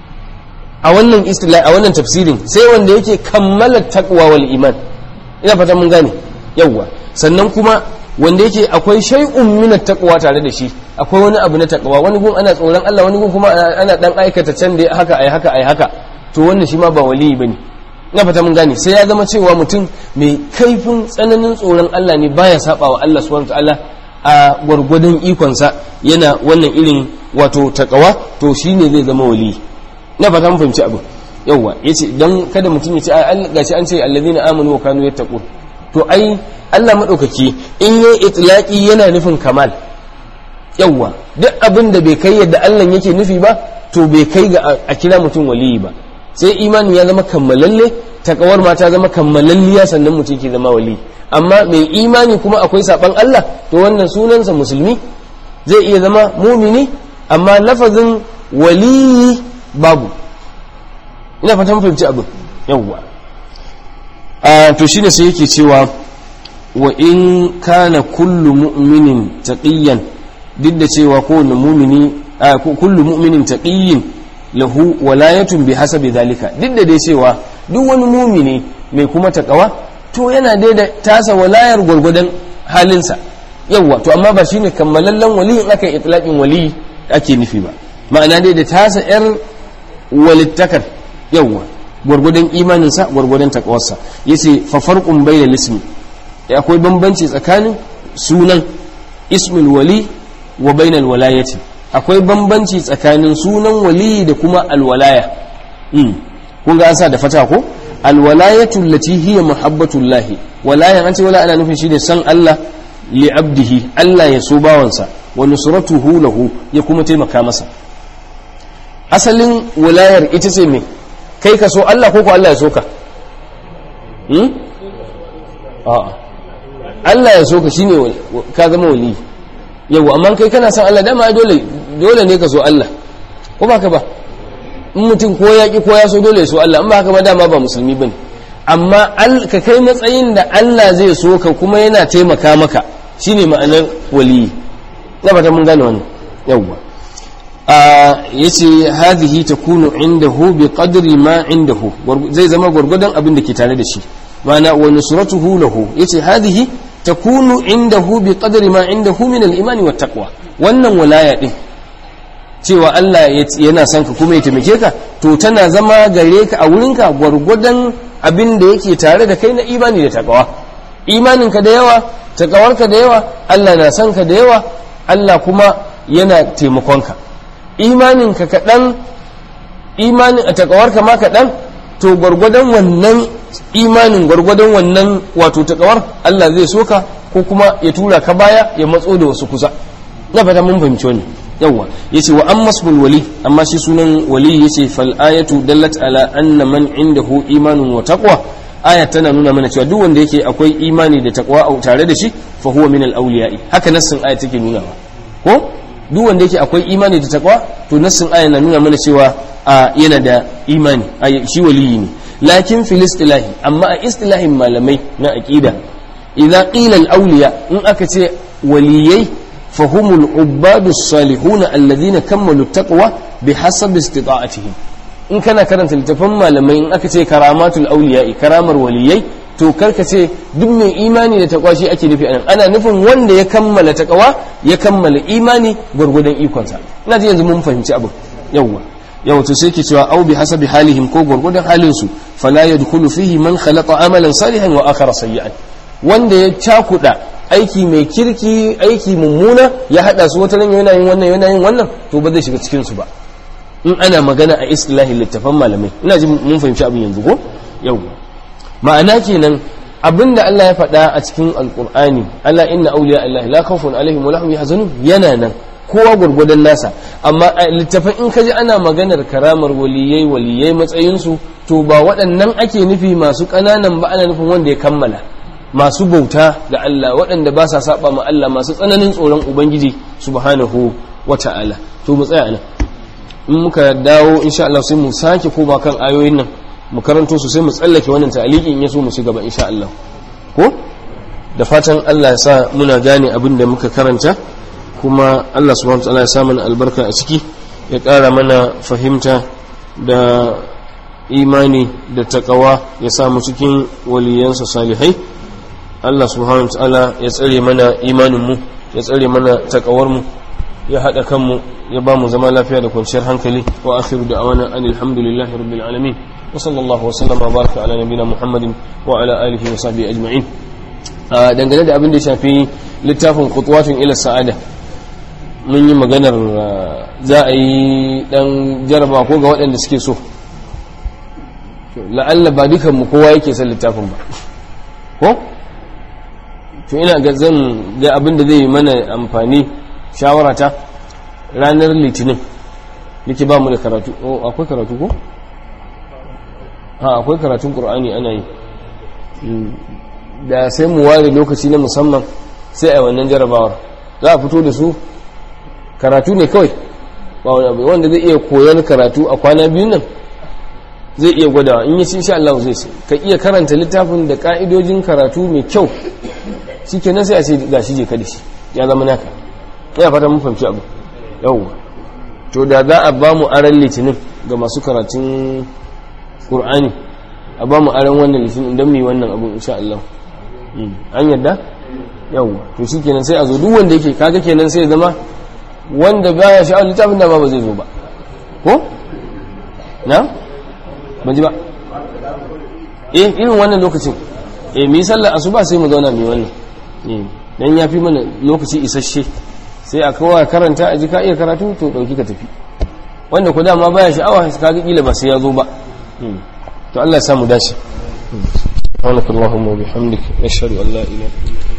Speaker 1: a wannan istilah a wannan tafsirin sai wanda yake kammala taqwa wal iman ina fata mun gane yawwa sannan kuma wanda yake akwai shay'un min taqwa tare da shi akwai wani abu na taqwa wani gun ana tsoron Allah wani gun kuma ana dan aikata can da haka ai haka ai haka to wannan shi ma ba waliyi bane ina fata mun gane sai ya zama cewa mutum mai kaifin tsananin tsoron Allah ne baya saba wa Allah subhanahu wataala a gwargwadon ikonsa yana wannan irin wato taqwa to shine zai zama waliyi ina fata mun fahimci abu yawwa yace dan kada mutum ya ce ai gashi an ce allazina amanu wa kanu yattaqun to ai Allah maɗaukaki in yi itlaki yana nufin kamal yawwa duk abin da bai kai yadda Allah yake nufi ba to bai kai ga a kira mutum waliyi ba sai imanin ya zama kammalalle takawar ma ta zama kammalalliya sannan mutum ke zama wali amma mai imani kuma akwai saban Allah to wannan sunansa musulmi zai iya zama mumini amma lafazin waliyi babu ina fatan fahimci abin yawwa to shine sai yake cewa wa in kana kullu mu'minin taqiyan duk da cewa kowane mu'mini kullu mu'minin taqiyyin lahu walayatun bi hasabi zalika duk da dai cewa duk wani mu'mini mai kuma takawa to yana dai da tasa walayar gwargwadon halinsa yawa to amma ba shine kammalallen wali in aka yi itlaqin wali ake nufi ba ma'ana dai da tasa yar walittakar yawa gwargwadon imaninsa gwargwadon takawarsa yace fa farqun bayna lismi akwai bambanci tsakanin sunan ismul wali wa bainal walayati akwai bambanci tsakanin sunan wali da kuma alwalaya kun ga an sa da fata ko alwalayatu allati hiya muhabbatullahi walayan an ce wala ana nufin shi da san Allah li abdihi Allah ya so bawansa wa nusratuhu lahu ya kuma taimaka masa asalin walayar ita ce me kai ka so Allah ko ko Allah ya so ka a'a Allah ya so ka shine ka zama wali yau amma kai kana son Allah dama dole dole ne ka so Allah ko ba ka ba in mutum ko ya ki ko ya so dole ya so Allah in ba haka ba dama ba musulmi bane amma ka kai matsayin da Allah zai so ka kuma yana taimaka maka shine ma'anar wali na fata mun gane wannan yawwa yace hadhihi takunu indahu bi qadri ma indahu zai zama gwargwadon abin da ke tare da shi ma'ana wa nusratuhu lahu yace hadhihi takunu indahu bi qadri ma indahu min al-imani wat taqwa wannan walaya din cewa Allah yana son ka kuma ya taimake ka to tana zama gare ka a wurinka gwargwadon abin da yake tare da kai na imani da takawa imaninka da yawa takawarka da yawa Allah na son ka da yawa Allah kuma yana taimakonka imaninka kaɗan imanin a takawarka ma kaɗan to gwargwadon wannan imanin gwargwadon wannan wato takawar Allah zai soka ko kuma ya tura ka baya ya matso da wasu kusa na fata mun fahimci wani yawa yace wa amma ismul wali amma shi sunan wali yace fal ayatu dallat ala anna man indahu imanun wa taqwa aya tana nuna mana cewa duk wanda yake akwai imani da taqwa a tare da shi fa huwa min al awliya'i haka nassin aya take nuna ko duk wanda yake akwai imani da taqwa to nassin aya na nuna mana cewa yana da imani shi waliyi ne lakin fil istilahi amma a istilahin malamai na aqida idza qila al awliya in aka ce waliyai فهم العباد الصالحون الذين كملوا التقوى بحسب استطاعتهم in kana karanta littafin malamai in aka ce karamatul auliya'i karamar waliyai to karka ce duk mai imani da takwa shi ake nufi anan ana nufin wanda ya kammala takawa ya kammala imani gwargwadon ikonsa ina ji yanzu mun fahimci abin yawwa yau to sai ke cewa au bi hasabi halihim ko gwargwadon halin su fala yadkhulu fihi man khalaqa amalan salihan wa akhara sayyi'an wanda ya cakuda aiki mai kirki aiki mummuna ya hada su wata nan yana yin wannan yana yin wannan to ba zai shiga cikin su ba in ana magana a istilahi littafan malamai ina ji mun fahimci abin yanzu ko yau ma'ana kenan abinda Allah ya faɗa a cikin alqur'ani Allah inna awliya Allah la khawfun alaihim wa lahum yahzanun yana nan kowa gurgudan nasa amma a littafin in kaji ana maganar karamar waliyai waliyai matsayinsu to ba waɗannan ake nufi masu ƙananan ba ana nufin wanda ya kammala masu bauta ga Allah waɗanda ba sa saba ma Allah masu tsananin tsoron Ubangiji subhanahu wa ta'ala to mu tsaya nan in muka dawo insha Allah sai mu sake koma kan ayoyin nan mu karanto su sai mu tsallake wannan ta'aliki in yaso mu ci gaba insha Allah ko da fatan Allah ya sa muna gane abin da muka karanta kuma Allah subhanahu wa ta'ala ya sa mana albarka a ciki ya ƙara mana fahimta da imani da takawa ya samu cikin waliyansa salihai Allah subhanahu wa ta'ala ya tsare mana imaninmu ya tsare mana takawarmu ya haɗa kanmu ya ba mu zama lafiya da kwanciyar hankali wa akhiru da awana an alhamdulillahi rabbil alamin wa sallallahu wa sallama baraka ala nabina muhammadin wa ala alihi wa sahbihi ajma'in dangane da abin da ya shafi littafin khutwatun ila sa'ada mun yi maganar za a yi dan jaraba ko ga waɗanda suke so la'alla ba dukanmu kowa yake son littafin ba ko to ina ga zan ga abin da zai mana amfani shawarata ranar litinin nake ba mu da karatu oh akwai karatu ko ha akwai karatun qur'ani ana yi da sai mu ware lokaci na musamman sai a wannan jarabawar za a fito da su karatu ne kawai ba wani abu wanda zai iya koyon karatu a kwana biyu nan zai iya gwadawa in yi ci insha Allah zai sai ka iya karanta littafin da ka'idojin karatu mai kyau shikenan sai a ce ga shi je ka da shi ya zama naka ina fata mun fahimci abu yau to da za a ba mu aran litinin ga masu karatun qur'ani a ba mu aran wannan litinin don mu yi wannan abu insha Allah an yadda yau to shikenan sai a zo duk wanda yake kaga kenan sai zama wanda baya sha'awar littafin da ba ba zai zo ba ko na ban ji ba eh irin wannan lokacin eh mu yi sallar asuba sai mu zauna mu yi wannan eh dan yafi mana lokaci isasshe sai a kowa karanta a ji ka iya karatu to dauki ka tafi wanda ku dama baya sha'awa ka ga kila ba sai ya zo ba to Allah ya samu dace سبحانك اللهم وبحمدك نشهد ان لا اله الا انت